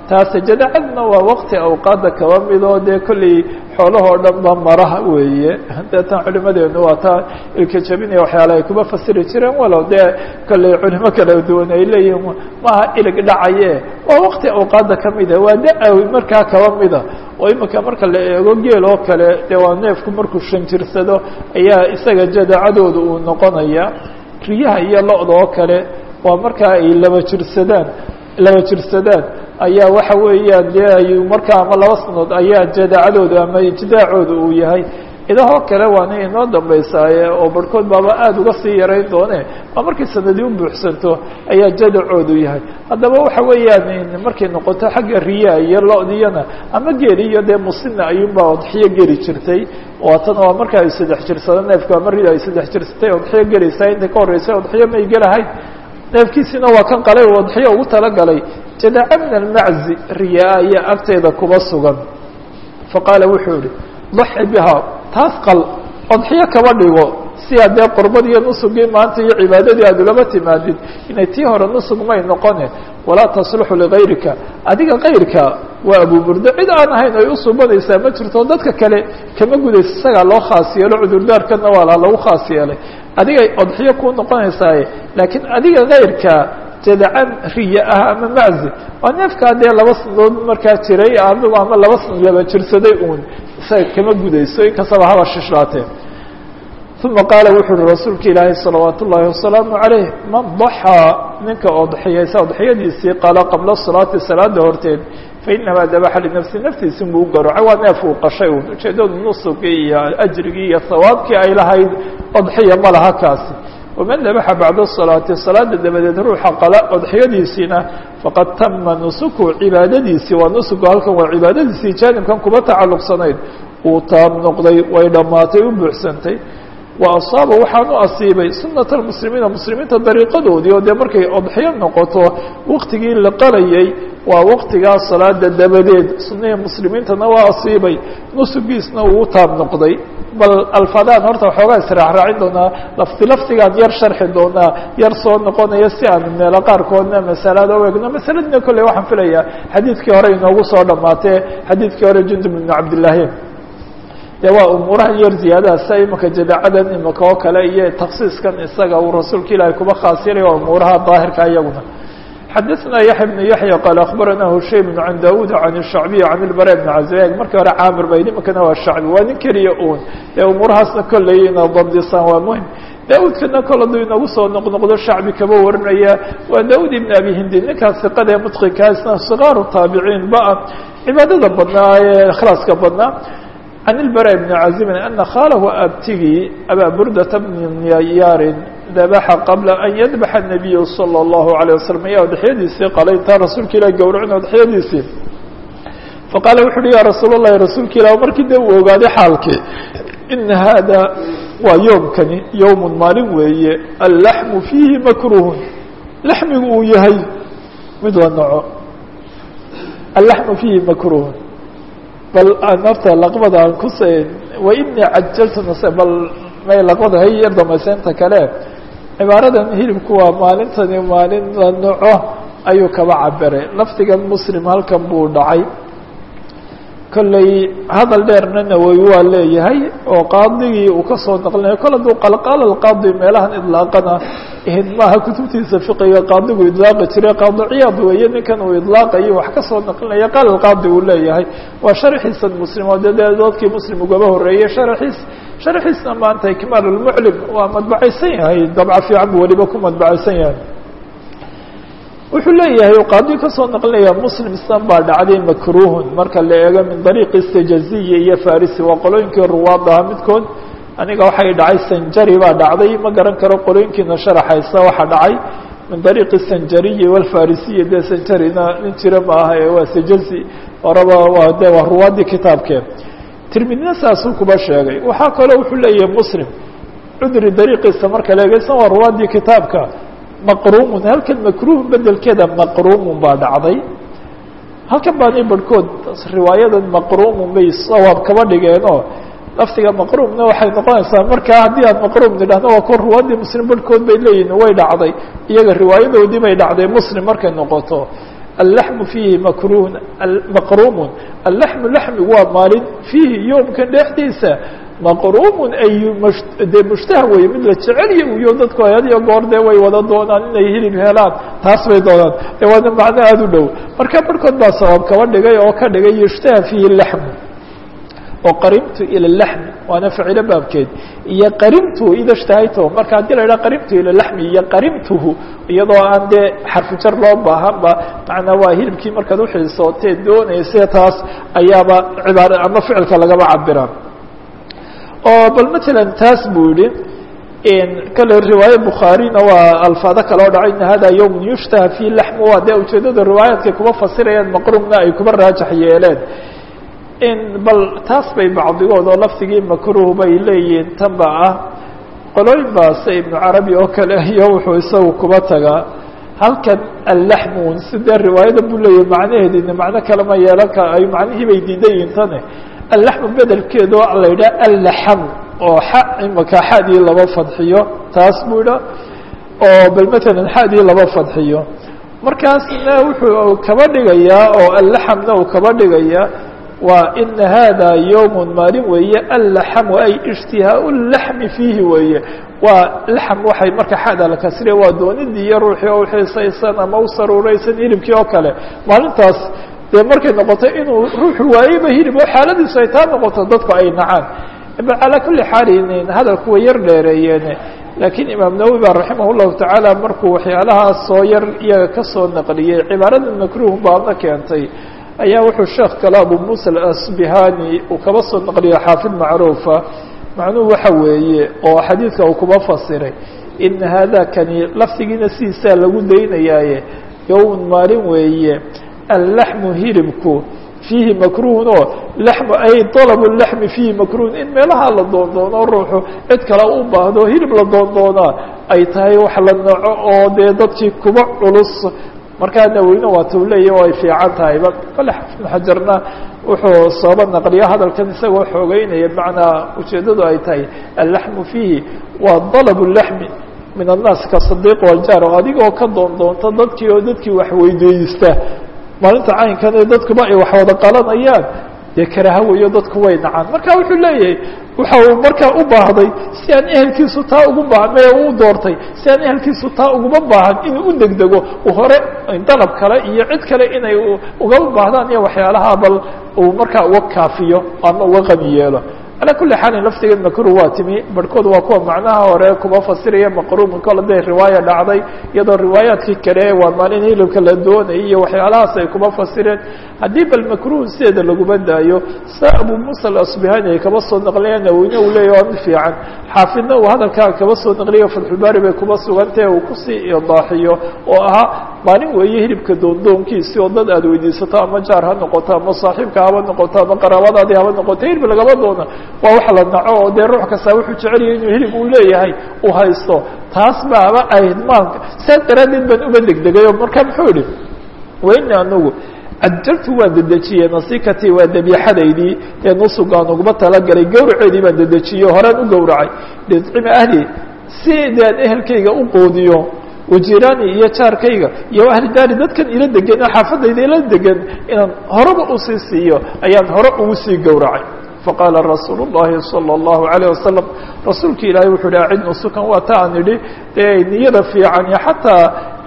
taase jadacadna waa waqti awqaada kaba midoo dee kolley xoolahoo dhan ba maraha weeye deetan culimadeenu waa taa ilka jabinaya waxyaala ay kuma fasiri jireen walow dee kolley culimo kala duwan ay leeyihin maaha ilig dhacaye waa waqti awqaada kamida waa da- markaa kaba mida oo imika marka la eego geel oo kale dee waa neefku markuu shanjirsado ayaa isaga jadacadooda uu noqonaya riyaha iyo lo-da oo kale waa markaa ay laba jirsadaan laba jirsadaan ayaa waxa weeyaan dee ay markaa ama laba sanood ayaa jadacadooda ama ijdaacooda uu yahay idahoo kale waana inoo dambaysaaye oo barhkood baaba aada uga sii yarayn doone waa markay sanadii u buuxsanto ayaa jadacoodu yahay haddaba waxa weeyaan markay noqoto xagga riyaa iyo lo-diyana ama geeli iyo dee musina ayuunbaa odxiyo geli jirtay waatana waa marka ay saddex jirsado neefku ama rida ay saddex jirsatay odxiyo gelaysaa inta ka horreysay odxiyo may gelahayn neefkiisina waa kan qalay oo odxiyo ugu talagalay jadaca min almaczi riyaa ayaa agteeda kuba sugan faqaala wuxuu yihi daxi bihaa taas qal odxiyo kaba dhigo si aad dee qurbad iyo nusugii maanta iyo cibaadadii aad ulama timaadid inay tii hore nusug may noqone walaa tasluxu ligayrika adiga kayrka waa abuburdo cid aan ahayn ay usubanaysaa ma jirto dadka kale kama gudayso isagaa loo khaas yeelo cudurdaarkana waa la lagu khaas yeelay adigay odxiyo kuu noqonaysaaye laakiin adiga kayrka jadacan riya ah ama maczi waa neefkaa dee laba sanadood markaa jiray adigu ama laba sana laba jirsaday uun isaga kama gudayso inkastaba haba shishlaatee uma qaala wuxuu uhi rasuulka ilaahay salawaat ullaahi wasalaamu calayh man daxaa ninka odxiyaysa odxiyadiisii qala qabla salaati salaada horteed fainamaa dabaxa linafsi naftiisi buu u garocay waa neef uu qashay un ujeedadu nusugii iyo ajrigii iyo hawaabkii ay lahayd odxiya ma laha kaasi waman dabaxa bacda salaati salaada dabadeed ruuxa qala odxiyadiisiina faqad tama nusuku cibaadadiisii waa nusugu halkan waa cibaadadiisii jaanibkan kuba tacalluqsanayd uu taab noqday way dhammaatay u buuxsantay wa asaaba waxaan u asiibay sunata almuslimiina muslimiinta dariiqadoodii oo dee markay odxiyo noqoto waktigii la qalayay waa waktigaa salaada dabadeed sunihii muslimiintana waa asiibay nusugiisna uu u taab noqday bal alfadaan horta waxoogaa israacraacin doonaa lafti laftigaan yar sharxi doonaa yar soo noqonaya si aan meelo qaarkoodna masalada u egno masaladina kolley waxaan filayaa xadiidkii hore inoogu soo dhamaatee xadiidkii hore jundub ibnu cabdillaahi dee waa umuuraha yar ziyaadaha sia imika jadaacadan imika oo kale iyo taksiiskan isaga uu rasuulka ilaahay kuba khaas yaray waa umuuraha daahirka iyaguna xadaثna yaحya بن yaحya qaal aخbarana hushaym can dawud can الshacbiy can اlbara bn caزaeg markii hore caamir bayd imikana waa shacbi waa nin keliya un ee umuurahaasna kolley ina dabdisaan waa muhim daawudkana kol hadduu inagu soo noqnoqdo shacbi kaba warinaya waa daawud ibn abi hindi ninkaas iqada ee mudqikaasna sikaaru taabiciin ba cibaadada badnaa ee ikhlaaska badnaa can ilbara bni cazimin ana khaalahu abtigii abaa burdata bni yaarin dabaxa qabla an yadbaxa الnabiyu salى اllahu عalيه wasalam ayaa odxyadiisii qalay intaa rasuulka ilah gowracin odxyadiisii faqaala wuxu uhi ya rasuul اllahi rasuulka ilah markii dee uu ogaaday xaalkii ina hada waa yoomkani yowm maalin weeye allaxmu fiihi makruhun laxmigu uu yahay mid la naco allaxmu fiihi makruhun bal aan horta laqbada aan ku wainii cajaltu nase bal may laqbada hay yar damayseynta kale cibaaradan hilibku waa maalintani maalin la naco ayuu kaba cabiray lafdigan muslim halkan buu dhacay kolley hadal dheerna nawowi waa leeyahay oo qaadigii uu kasoo naqlinayo kol hadduu qalqaala alqaadi meelahan idlaaqana ahayd maaha kutubtiisa fiqiga qaadigu idlaaqi jiray qaadi ciyaad weeye ninkan uu idlaaqayo wax kasoo naqlinaya qaal alqaadi uu leeyahay waa sharxiisan muslim oo de dee doodkii muslim ugaba horeeyey sharxiis sharxiisna maanta ikmaal lmuclim waa madbacaysan yahay dabca fiican buu weliba ku madbacaysan yahay wuxuu leeyahay qaadi kasoo naqlinaya muslim islan baa dhacday makruhun marka la eego min dariiqi istajaziya iyo farisi waa qolooyinkii ruwaad ahaa midkood aniga waxay dhacay sanjari baa dhacday ma garan karo qolooyinkiina sharaxaysa waxa dhacay min dariiqi sanjariyi walfarisiyi dee sanjarina nin jira ma aha ee waa sajazi horaba waa de waa ruwaadii kitaabkee tirmidina saasuu kuba sheegay waxaa kaloo wuxuu leeyahay muslim cudri dariiqiisa marka la eegeysan waa ruwaadii kitaabka maqruumun halkan makruuh bedelkeeda maqruumun baa dhacday halkan baanay barhkood riwaayadan maqruumun bay sawaab kaba dhigeenoo laftiga maqruumna waxay noqonaysaa markaa haddii aan maqruum nidhahno waa kuwa ruwaadii muslim barhkood bay leeyihin way dhacday iyaga riwaayadoodii bay dhacday muslim markay noqoto allaxmu fiihi makruun maqruumun allaxmu laxmigu waa maalin fiihi yoomkan dhexdiisa maqruumun ay dee mushtaha weye mid la jecelya uyo dadku had iyo goor dee way wada doonaan inay hilib helaan taas bay doonaan ee waana macno aada u dhow marka barhkood baa sabab kaba dhigay oo ka dhigay yushtaha fiihi laxmu oo qarimtu ila laxmi waana ficilo baabkeed iyo qarimtuhu ida shtahayto marka haddii la yidhaha qarimtu ila laxmi iyo qarimtuhu iyadoo aan dee xarfujar loo baahanba macnaa waa hilibkii markaad uxiisootee doonayse taas ayaaba cibaara ama ficilka lagaba cabiraan oo bal matalan taas buu yihi kale riwaaye bukhaarina waa alfaado kale oo dhacay ina hada yowm yushtaha fi laxmu waa dee ujeedada riwaayaadkay kuma fasirayaan maqruumna ay kuba raajax yeeleen bal taas bay bacdigood oo lafdigii makruh bay leeyihiin tan ba ah qolooyin baase ibnu carabi oo kale iyo wuxuu isagu kuba tagaa halkan allaxmun sidee riwaayada buu leeyahy macnaheedina macno kale ma yeelan kara ay macnihii bay diidan yihin tane allaxmu bedelkeedo la yidhaha allaxam oo xa imaka xadii laba fadxiyo taas buu idha oo bal matalan xadii laba fadxiyo markaasna wuxuu kaba dhigayaa oo allaxamna uu kaba dhigayaa waa ina hada yowm maalin weeye allaxamu ay ishtihaau laxmi fiihi weeye waa laxm waxay marka xada la kasriya waa doonidii iyo ruuxii oo uxiisaysan ama u saruuraysan hilibkii oo kale maalintaas dee markay noqoto inuu ruuxu waayeyba hilib oo xaaladiisu ay taa noqoto dadku ay nacaan calaa kuli xaalin hadalku way yar dheereeyeen laakiin imaam nawowi ba raximah llahu tacaala markuu waxyaalahaas soo yar iyaga kasoo naqliyey cibaarada makruh baadna keentay ayaa wuxuu sheekh kale abu musa alasbihani uu kaba soo naqliyo xaafid macruufa macnuhu waxa weeye oo xadiidka uu kuba fasiray ina hada kani lafdigiina sidiisaa lagu daynayaaye yowm maalin weeye allaxmu hilibku fiihi makruhun oo laxmu ay dalabu laxmi fiihi makruhun in meelaha la doondoono ruuxu cid kale u baahdo hilib la doondoonaa ay tahay wax la naco oo dee dadkii kuba culus markaa naweyne waa tuu leeya o ay fiican tahayba kale xafid xajarna wuxuu sooba naqliya hadalkan isagoo xoogeynaya bimacnaa ujeeddadu ay tahay allaxmu fiihi waa dalab laxmi min annaas ka sadiiq waljaar oo adigoo ka doondoonta dadkii oo dadkii wax weydiista maalinta caynkan ee dadkuba ay wax wada qalanayaan dee karaha weeyo dadku way nacaan marka wuxuu leeyahay waxa uu markaa u baahday si aan ehelkiisu taa ugu baahan mee u doortay si aan ehelkiisu taa uguma baahan inuu u degdego uu hore dalab kale iyo cid kale inay ugama baahdaan iyo waxyaalaha bal uu markaa uga kaafiyo ama uga qami yeelo calaa kuli xaalin laftigeed makruh waa timi barhkood waa kuwa macnaha hore kuma fasiraya maqruumin kol haday riwaaya dhacday iyadoo riwaayaadkii kale waa maalin hilibka la doonayay iyo waxyaalahaas ay kuma fasireen haddii bal makruh sideeda laguma daayo sa abu musa alasbihani ay kaba soo naqliya naweyne uu leeya waa mid fiican xaafidna uu hadalkaa kaba soo naqliya fatxulbaari bay kuma sugantahe uu kusii idaaxiyo oo ahaa maalin weeye hilibka doondoonkiisi oo dad aad weydiisato ama jaar ha noqoto ama saaxiibka haba noqoto ama qaraabadaadii haba noqoto hilib lagama doono waa wax la naco oo dee ruux kasta wuxuu jecelyahay inuu hilib uu leeyahay uu haysto taas baaba ahayd maalka saas daraaddeed baan uma degdegay oo marka muxuu idhi wayna anagu cajaltu waan dedejiyey nasikatii waa dabiixadaydii ee nusugaan uguma talagalay gawraceedii baan dedejiyey horaan u gowracay lidcima ahli si dee aan ehelkayga u qoodiyo wajiraani iyo jaarkayga iyo ahli daari dadkan ila degan oo xaafadayda ila degan inaan horeba usii siiyo ayaan hore ugu sii gowracay faqaala rasuul الlahi salى الlahu عalيه wasalam rasuulka ilaahay wuxuu hi acid nusukan waa ta aan idhi dee niyada fiican iyo xataa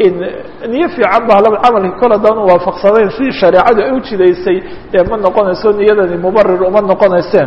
niyo fiican ba halaba camalkii kol haddaan u waafaqsanayn si shareecadu ay u jidaysay dee ma noqonayso niyadani mubarir uma noqonayseen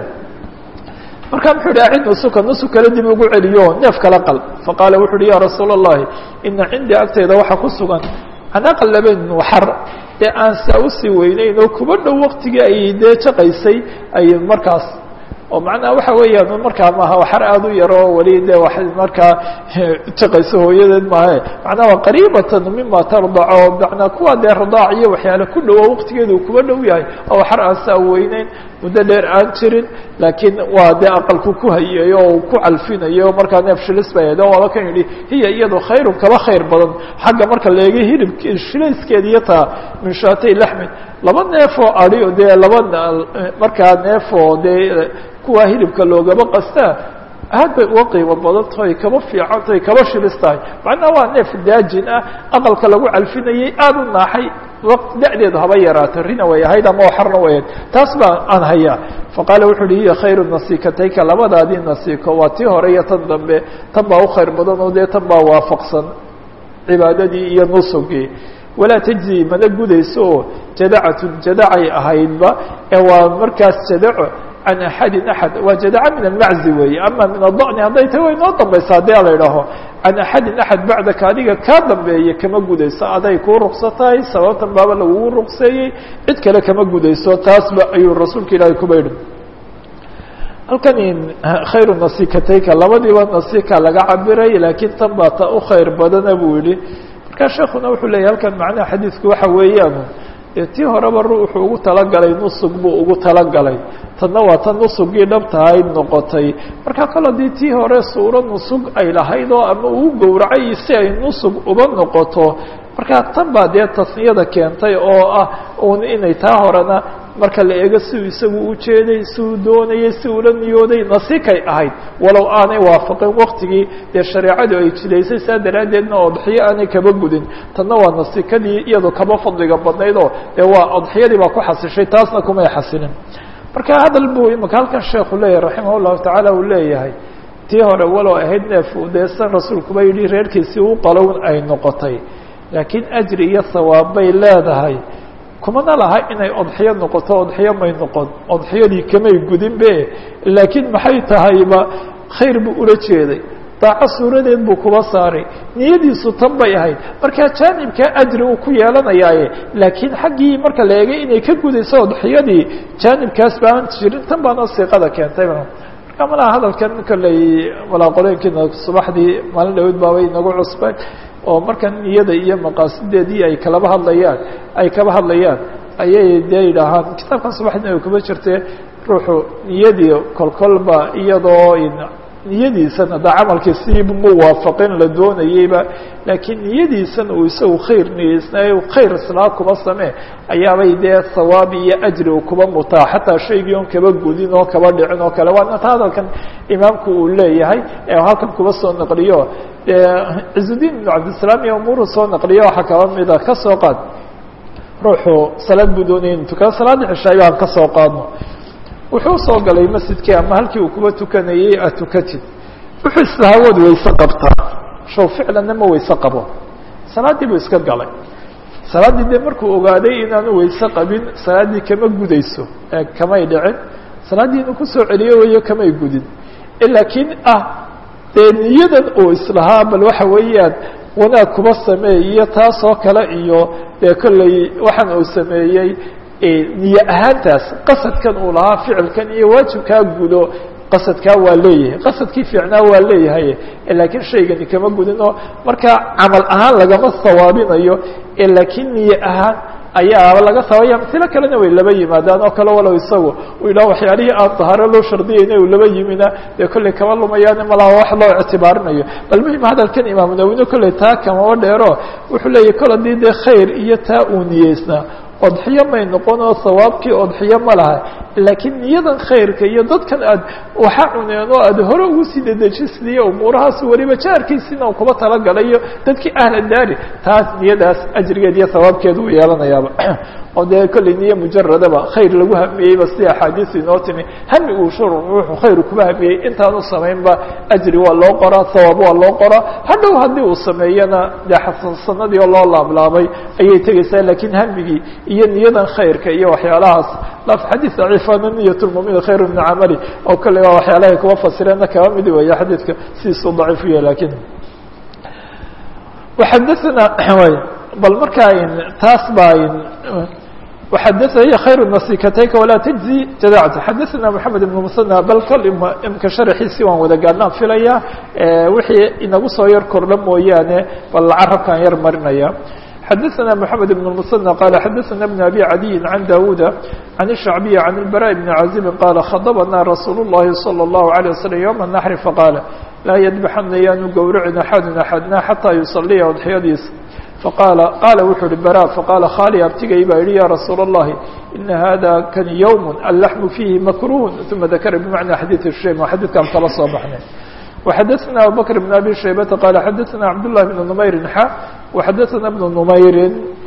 marka muxuu hi acid nusuka nusuk kale dib ugu celiyo neef kala qal faqaala wuxu uhi ya rasuul الlahi ina cindii agtayda waxaa ku sugan anaqal laben waxar dee aan saa usii weyneyn oo kuba dhow waktigii ay dee jaqaysay ay markaas oo macnaha waxa weeyaan markaa maaha waxar aada u yaro weli dee wa markaa jaqayso hooyadeed maahe macnaha waa qariibatan mima tardaco manaa kuwa dee radaac iyo waxyaale ku dhowo waktigeedu kuba dhow yahay oo waxar aan saa weyneyn muddo dheer aan jirin laakiin waa dee aqalku ku hayayo oo ku calfinayo markaa neef shilis bay ahayd oo waaba kan yidhi hiya iyado khayrun kaba khayr badan xagga marka leega hilib shilayskeed iyo taa min shaatay laxmin laba neefoo adi dee laba markaa neefoo dee kuwa hilibka loogaba qastaa aad bay uga qiimo badan tahay kaba fiican tahay kaba shilis tahay macnaha waa neef daajin ah aqalka lagu calfinayay aada u naaxay da-deedu haba yaraato rina way ahayd ama xarna way ahayd taas baa aan hayaa faqaala wuxu uhi hiya khayru nasikatayka labadaadii nasiko waa tii hore iyo tan dambe tan baa u khayr badan oo dee tan baa waafaqsan cibaadadii iyo nusugii walaa tajzi mana gudayso oo jadacatun jadacay ahaydba ee waa markaas jadaco can axadin axad waa jadaca min almaczi weeye ama min adani hadday tahi way noo dambaysa haddii ala idhaaho can axadin axad bacdaka adiga kaa dambeeye kama gudayso aday kuu ruqsa tahay sababtan baaba lagugu ruqseeyey cid kale kama gudayso taasba ayuu rasuulka ilaahay kuba yidhi halkan khayru nasikatayka labadiiba nasika laga cabiray laakiin tan baa ta u khayr badana buu yihi markaa sheekuna wuxuu leeyahy halkan macnaha xadiidku waxa weeyaan dee tii horeba ruuxuu ugu talagalay nusug buu ugu talagalay tanna waa tan nusugii dhabtahayd noqotay markaa kale dii tii hore suuro nusug ay lahayd oo ama uu gowracay si ay nusug uba noqoto markaa tan baa dee tasniyada keentay oo ah un inay taa horena marka la eego siuu isagu u jeeday siuu doonayay si ula niyooday nasikay ahayd walow aanay waafaqin waktigii dee shareecadu ay jidaysay saa daraaddeedna odxiyo aanay kaba gudin tanna waa nasikadii iyadoo kaba fadliga badnayd oo dee waa odxiyadii baa ku xasishay taasna kumay xasilin marka hadal buu imaka halkan sheekhu leeyahay raximah llahu tacaala uu leeyahay tii hore walow ahayd neef deesan rasuulkuba yidhi reerkiisii u qalown ay noqotay laakiin ajri iyo sawaab bay leedahay kumana laha inay odxiyo noqoto odxiyo may noqon odxiyadii kamay gudin be laakiin maxay tahayba khayr buu ula jeeday daaco suuradeed buu kuba saaray niyadiisu tan bay ahayd markaa jaanibkaa ajri uu ku yeelanayaaye laakiin xaggii marka la eegay inay ka gudayso odxiyadii jaanibkaas baan jirin tan baana siiqada keentay marka malaha hadalkan kolley walaaqoleenkiina subaxdii maalin dhawed baabay inagu cusbay oo marka niyada iyo maqaasideedii ay kalaba hadlayaan ay kaba hadlayaan ayay dee yidhaahaan kitaabkan subaxdina kuma jirte ruuxu niyadii kolkolba iyadoo niyadiisana da camalkii siibu mu waafaqin la doonayeyba laakiin niyadiisana uu isagu khayr niyeysnaayo khayr islaa kuba samee ayaabay dee sawaab iyo ajri u kuba mutaa xataa shaygii on kaba gudin oo kaba dhicin oo kale waana ta hadalkan imaamku uu leeyahay ee halkan kuba soo naqliyo cizudiin ibnu cabdisalaam iyo umuuru soo naqliyo waxaa kaba mida ka soo qaad ruuxu salaad buu doonaya inu tukado salaadda cishaayo aan ka soo qaadno wuxuu soo galay masjidkii ama halkii uu kuba tukanayey aad tukatid wuxuu islahawood wayse qabtaa show ficlanna ma wayse qabo salaaddii buu iska galay salaaddii dee markuu ogaaday inaanu wayse qabin salaaddii kama gudayso ee kamay dhicin salaaddii inuu kusoo celiyo weeyo kamay gudin laakiin ah dee niyadan uu islahaa bal waxa weeyaan wanaag kuba sameey iyo taas oo kale iyo dee kolley waxaan uu sameeyey niye ahaantaas qasadkan uu lahaa ficilkan iyo waajibkaa gudo qasadkaa waa leeyahay qasadkii fiicnaa waa leeyahay laakiin shaygani kama gudin oo markaa camal ahaan lagama sawaabinayo laakiin niye ahaan ayaaba laga saabaya msilo kalena way laba yimaadaan oo kale walow isagu uu yidhaha waxyaalihii aan dahaaro loo shardiyayna uu laba yimina dee kolley kama lumayaane malaha wax loo ictibaarinayo bal muhim hadalkan imaamu nawine kolley taa kamaba dheero wuxuu leeyahy kol haddii dee khayr iyo taa uu niyeysnaa odxiyo may noqon oo sawaabkii odxiyo ma laha laakiin niyadan khayrka iyo dadkan aad waxa cuneen oo aad hore ugu sii dedejisliyo umuurahaas weliba jaarkiisina u kuba talagalayo dadkii ahla daari taas niyadaas ajrigeed iyo sawaabkeed uu yeelanayaaba oo dee kolley niye mujaradaba khayr lagu hamiyeyba sida axaadiisu inoo timi hami uu shur ruuxu khayr kuba hamiyey intaanu samaynba ajri waa loo qoraa sawaab waa loo qoraa hadhow haddii uu sameeyana dee xasansanadii oo loo laablaabay ayay tegeysaa laakiin hamigii iyo niyadan khayrka iyo waxyaalahaas laf xadiid daciifana niyat lmumin khayru min camali oo kolley waa waxyaalahay kuba fasireenna kaba midi weya xadiidka sidiisuu daciif u yahay lakin waxadaana bal markaa taas baa وxadث khayr nasikatayka walaa تجزي jadacta xadaثna mحamed بن msنى bal kol imka sharxiisi waan wada gaadnaan filaya wixii inagu soo yar kordha mooyaane bal carabkaan yar marinaya xadaثna mحamed بن المsنى qala xadaثna بن abي عadiyi عan dawuda عan الشhacbiي عan الbarاء بن caزibi qala khadbna rasuul الlahi slى الlaه عليه وsلم yوم النحr faqاala laa ydبxana yaanu gowracin axadu axadna xatىa yusaliya odxyadiisa faqaala qaala wuxuu uhi bara faqaala khali abtigay baa yihi ya rasuul الlahi ina hada kan ywm allaxmu fiihi makruh uma dakara bimacna xadiiث shaym waa xadiidkaan kala soo baxnay وxadaثna abubakr بn abi shaybata qala xadaثna cabdالlahi بn nmayri xa وxadaثna بn nmayri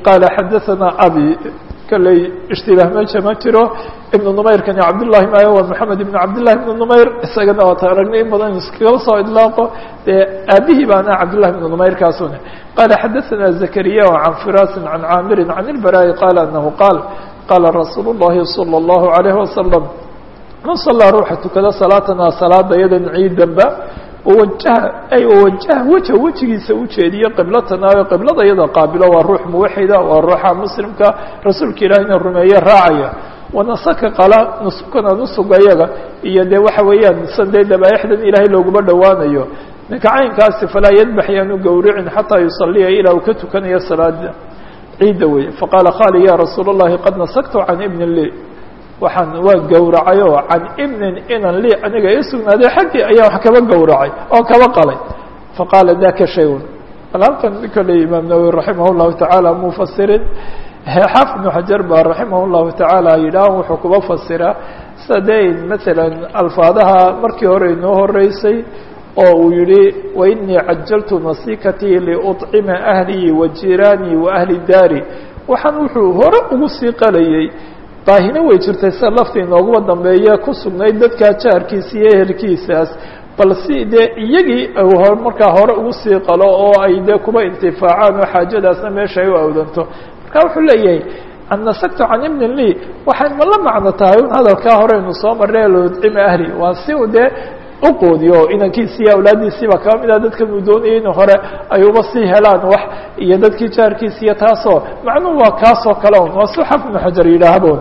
qaala xadaثana abi kalley ishtibaah meesha ma jiro ibnu numayrkani cabdullahi maayo waa moxamed ibnu cabdillahi ibnu numayr isagana waata aragnay in badan iskagala soo idlaaqo dee aabihii baana cabdullahi ibnu numayr kaasune qaala xadaثana zakariya can firaasin can caamirin can ilbaraa'i qaala anahu qaal qaala rasuulu اllahi salى اllahu عalayh wasalam man salaa ruuxa tukada salaatanaa salaada yadan ciidanba wawajaha ay wawajaha weja wejigiisa ujeediyo qiblatanaayo qiblada iyada qaabilo waa ruux muwaxida waa ruuxa muslimka rasuulka ilaahina rumeeye raacaya wanasaka qala nusukana nusuga iyaga iyo dee waxa weeyaan san dee dabaaixdan ilaahay looguma dhowaanayo ninka caynkaasi falaa yadbax yaanu gowricin xataa yusaliya ilaa uu ka tukanayo salaada ciidda wey faqaala khali ya rasuul اllahi qad nasaktu can ibni li waxaan waa gowracay oo can ibnin inan li aniga ii sugnaaday xaggii ayaa wax kaba gowracay oo kaba qalay faqaala daka shayun bal halkan kole imaam nawowi raximah llahu tacaala mufasirin xaafid ibnu xajar ba raximah llahu tacaala yidhaah wuxuu kuba fasiraa sida dee masalan alfaadaha markii hore inoo horeysay oo uu yihi wainii cajaltu nasikatii liuطcima ahlii wa jiraanii wa ahli daari waxaan wuxuu hore ugu sii qalayey baahina way jirtay sida lafta inooguma dambeeye ku sugnayd dadkaa jaarkiisa iyo ehelkiisaas bal si dee iyagii markaa hore ugu sii qalo oo ay dee kuba intifaacaan oo xaajadaasna meesha ay u awdanto marka wuxuu leeyahay an nasaktu can ibni li waxay ma la macno tahay un hadalkaa horeynu soo marnay lodcima ahli waa si u dee uqoodiyo inankiisi iyo awlaaddiisiiba kaba mid ah dadkan uu doonayay in hore ay uba sii helaan wax iyo dadkii jaarkiisa iyo taasoo macnuhu waa kaasoo kale un waa su xaf ibnu xajar yidhaahbon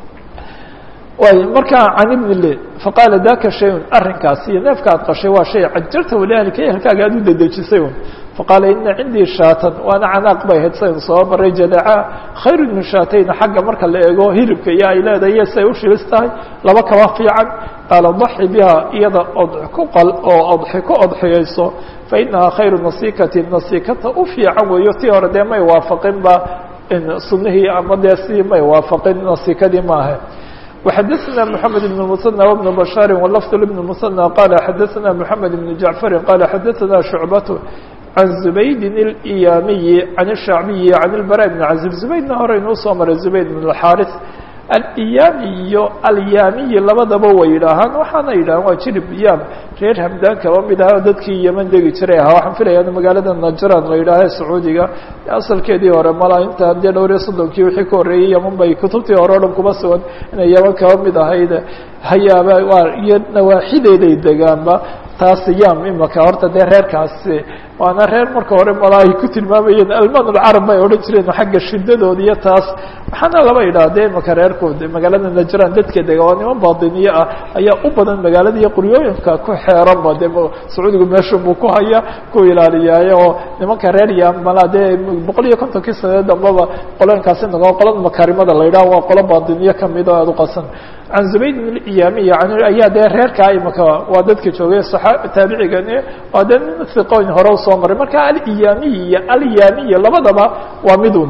way markaa can ibni li faqaala daka shayun arrinkaasi iyo neefka ad qashay waa shay cajarta waliahlika ehelkaaga aad u dedejisay un faqaala ina cindii shaatan waana canaaq bay ahayd saynu soo maray jadaca khayru min shaatayna xagga marka la eego hilibka iyo ay leedahay iyo siay u shilis tahay laba kaba fiican qaala daxi biha iyada odx ku qal oo odxi ku odxiyayso fa inahaa khayru nasikati nasikata u fiican weeyo tii hore dee may waafaqin ba sunihii ama dee si may waafaqin nasikadii maaha وxadثna محamed بن المثنى وبن بشhاaر ولفظ بن المثنى qال xadثna محamed بن جعفر qال xadثna شhuعبة عن زبيد الإyاmiي عن الشhعبي عن البراء بن عزيب زبيدna hore inuu soo maray زبيد بن الحاrث alyami iyo alyamiyi labadaba way yidhaahaan waxaana yidhahaan waa jirib yaam reer hamdaan kaba mid aha dadkii yeman degi jiray ahaa waxaan filaya in magaalada najran la yidhaaha sacuudiga asalkeedii hore mala inta dee dhowr iyo soddonkii wixii ka horreeyey yeman bay kutubtii hore o dhan kuma sugan inay yeman kaba mid ahayd hayaaba waa iyo nawaaxideeday degaanba taas yaam imaka horta dee reerkaasi waana reer marka hore mala ay ku tilmaamayeen alman alcarab bay odhan jireen xagga shidadooda iyo taas waxaana laba idhaha dee imaka reerkooda magaalada najran dadka dega waa niman baadiniye ah ayaa u badan magaalada iyo quryooyinka ku xeeranba dee sacuudigu meeshu buu ku haya ku ilaaliyaaye oo nimanka reer yaam mala dee boqol iyo kontonkii sanee dambaba qolooyinkaasi nago qolada makaarimada la yidhaha waa qolo baadiniye kamid oo aad u qasan can zubayd bn iyamiya ayaa dee reerkaa imaka waa dadka joogay taabicigani waa dee nin hiqooyin hore usoo maray marka aliyamiy iyo alyamiya labadaba waa midun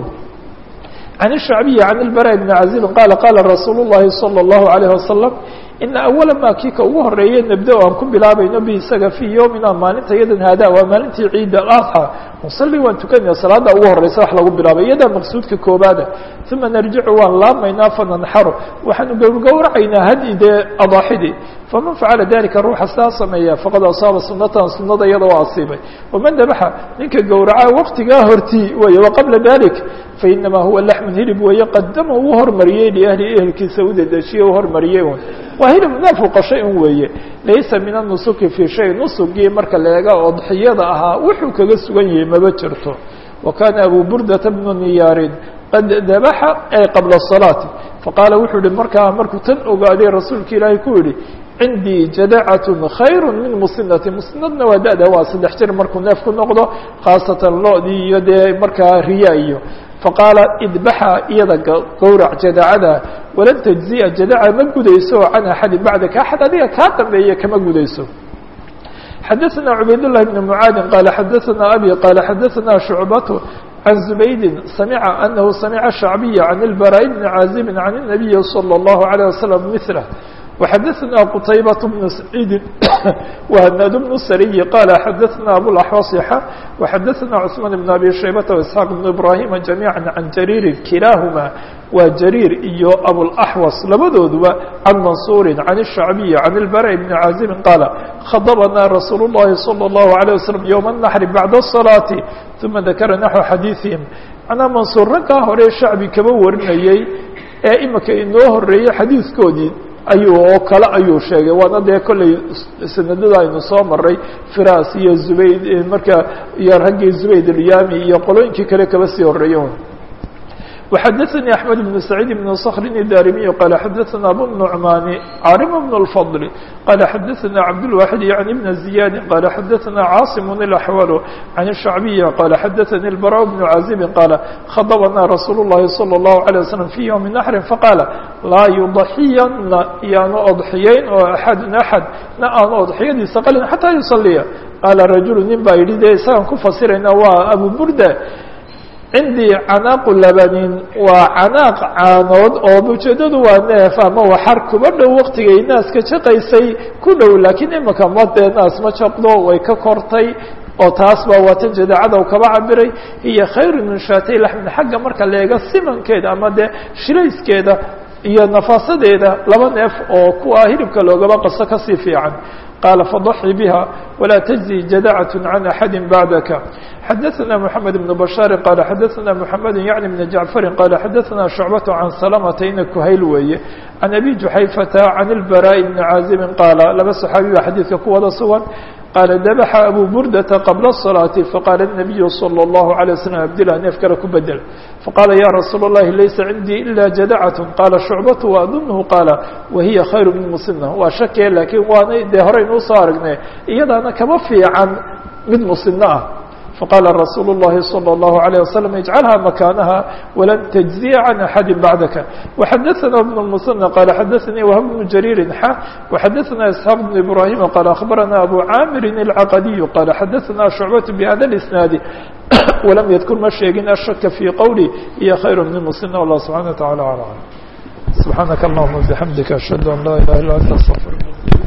can الshacbiyi can اlbara bni cazibi qaala qaala rasuul الlahi salى الlahu عalيه wasalam ina awala ma kii ka ugu horeeye nabda aan ku bilaabayno bi isaga fii yowmina maalinta yadan haada waa maalintii ciid aladxى nusali waan tukanaya salaada ugu horeysa wax lagu bilaabay iyadaa maqsuudka koobaada uma narjicu waan laamaynaa fananxaru waxaanu gowrgowracaynaa hadi dee adaaxidii faman facala dalika ruuxa saa sameeya faqad asaaba sunatan sunada iyada oo asiibay waman dabaxa ninka gowraca waqtigaa hortii wey waqabla dalik fainamaa huwa laxmun hilib weeye qadama uu hormariyey liahli ehelkiisa u dedejiye u hormariyey un waa hilib neefku qashay un weeye laysa min anusuki fii shay nusugii marka la eega odxiyada ahaa wuxuu kaga sugan yahay maba jirto wa kana abu burdata bnu niyaarin qad dabaxa ay qabla الصalaati faqaala wuxuu yihi markaa markuu tan ogaaday rasuulka ilaahay ku yihi cindii jadacat khayr min musinati musinadna waa da-da waa saddex jir markuu neef ku noqdo khaasatan lo-dii iyo dee markaa riya iyo faqaala idbaxa iyada gowrac jadacada walan tajziya jadaca ma gudayso can axadi bacdaka axad adiga kaa dambeeye kama gudayso xadaثna cubayd لlahi بn mعaadi qala xadaثna abi qala xadaثna shucbat عن زبيد سمع أنه سمع الشعبي عن البراء بن عازب عن النبي صلى الله عليه وسلم مثله وxadثna qتayبة بن سعيidi وhناd بن سري qال xadثna أبوالأحوص وxadثna cثمان بن أbي شhيبة وإسحاq بن إبراهيم جaميعا عن جرير كiلاahma waa جرير iyo أبوالأحوص labadooduba عن منصور عن الشhعبي عن البراء بن عازب qال خضبna رsuuل اللhi صلى الله عليه وسلم يوم النحر بعد الصلاة ثuma ذakra نحو xadيiثiهim مanaa منصuر ragkaa hore shacbi kaba warinayey ee imika inoo horeeyey xadiiثkoodii ayuu oo kale ayuu sheegay waana dee kolley sanadada aynu soo maray firas iyo zubayd marka iyo raggii zubayd alyami iyo qolooyinkii kale kaba sii horeeyen وxadثnي أحمد بن سعيد بن صkر الdاrمي qال xadثna أbو النعمان cاrم بن الفضل qال xadثna عبدالواحد يعني بن زياد qال xadثna cاaصم الأحول عن الشhعبي qال xadثnي البراء بن عازب qال خضبna رsuuل اللhi صلى الله عليه وسلم في يوم نحر فqاaل laa يضحiyana yaanu odxiyeyn oo أحad أحad na aanu odxiyadiisa qalin حatىa يصليa qاala رaجuل nin baa yihi de isagaan ku fasirayna waa أبو بuردة cindii canaaqu labanin waa canaaq caanood oo ujeedadu waa neef ama waxar kuba dhow waktigay naaska jaqaysay ku dhow laakiin imika ma dee naas ma jaqdo way ka kortay oo taas baa waatan jadaacada u kaba cabiray iyo khayru min shaatay laxmin xagga marka leega simankeeda ama dee shilayskeeda iyo nafaasadeeda laba neef oo kuwa hilibka loogaba qaso kasii fiican qاaل فضحي بها ولا تجزي جدعة عن أحد بعدك xdثna محمد بن بشhاaر qال xdثna محمد يعني بن جعفر qال xdثna شعبة عن سلمة ina kuhayl weeye عن أبي جحayفة عن البراء بن عازب qاaل laba صحaaبي ba xadيiثka ku wada sugan qال dبح أبو بردة قبل الصلاة فqال النبي صلى الله عليه وسلم أبdلha neef kale ku bedel فqال يا رsuuل اللhi laysa عindي إلا جدعة qاaل شhuعبة وأظنه qاaل وهiy خyر من مسنة waa shake lakiin waana dee horeynuu soo aragne iyadaana kama fiican mid مسنة ah فqال رsuuل اللhi صلى الله عليه وسلم اجعلها مكانها ولن تجزي عن أحد بعدك وxdثna بن المثنى qال xdثnي وهب بن جرير ح وxdثna إسحاq بن إبراهيم qال أخبرنا أبو عاmر العقدي qال xdثna شعبة بhذا الإسناaد ولم يذkر ma sheegin الشhك في qwلي iyo خyر من المسنى والله سبحانه وتعالى على عالم سبحاaنك اللهمa وبحمدiك أشهد أن لا إله إلا أنت استغفرك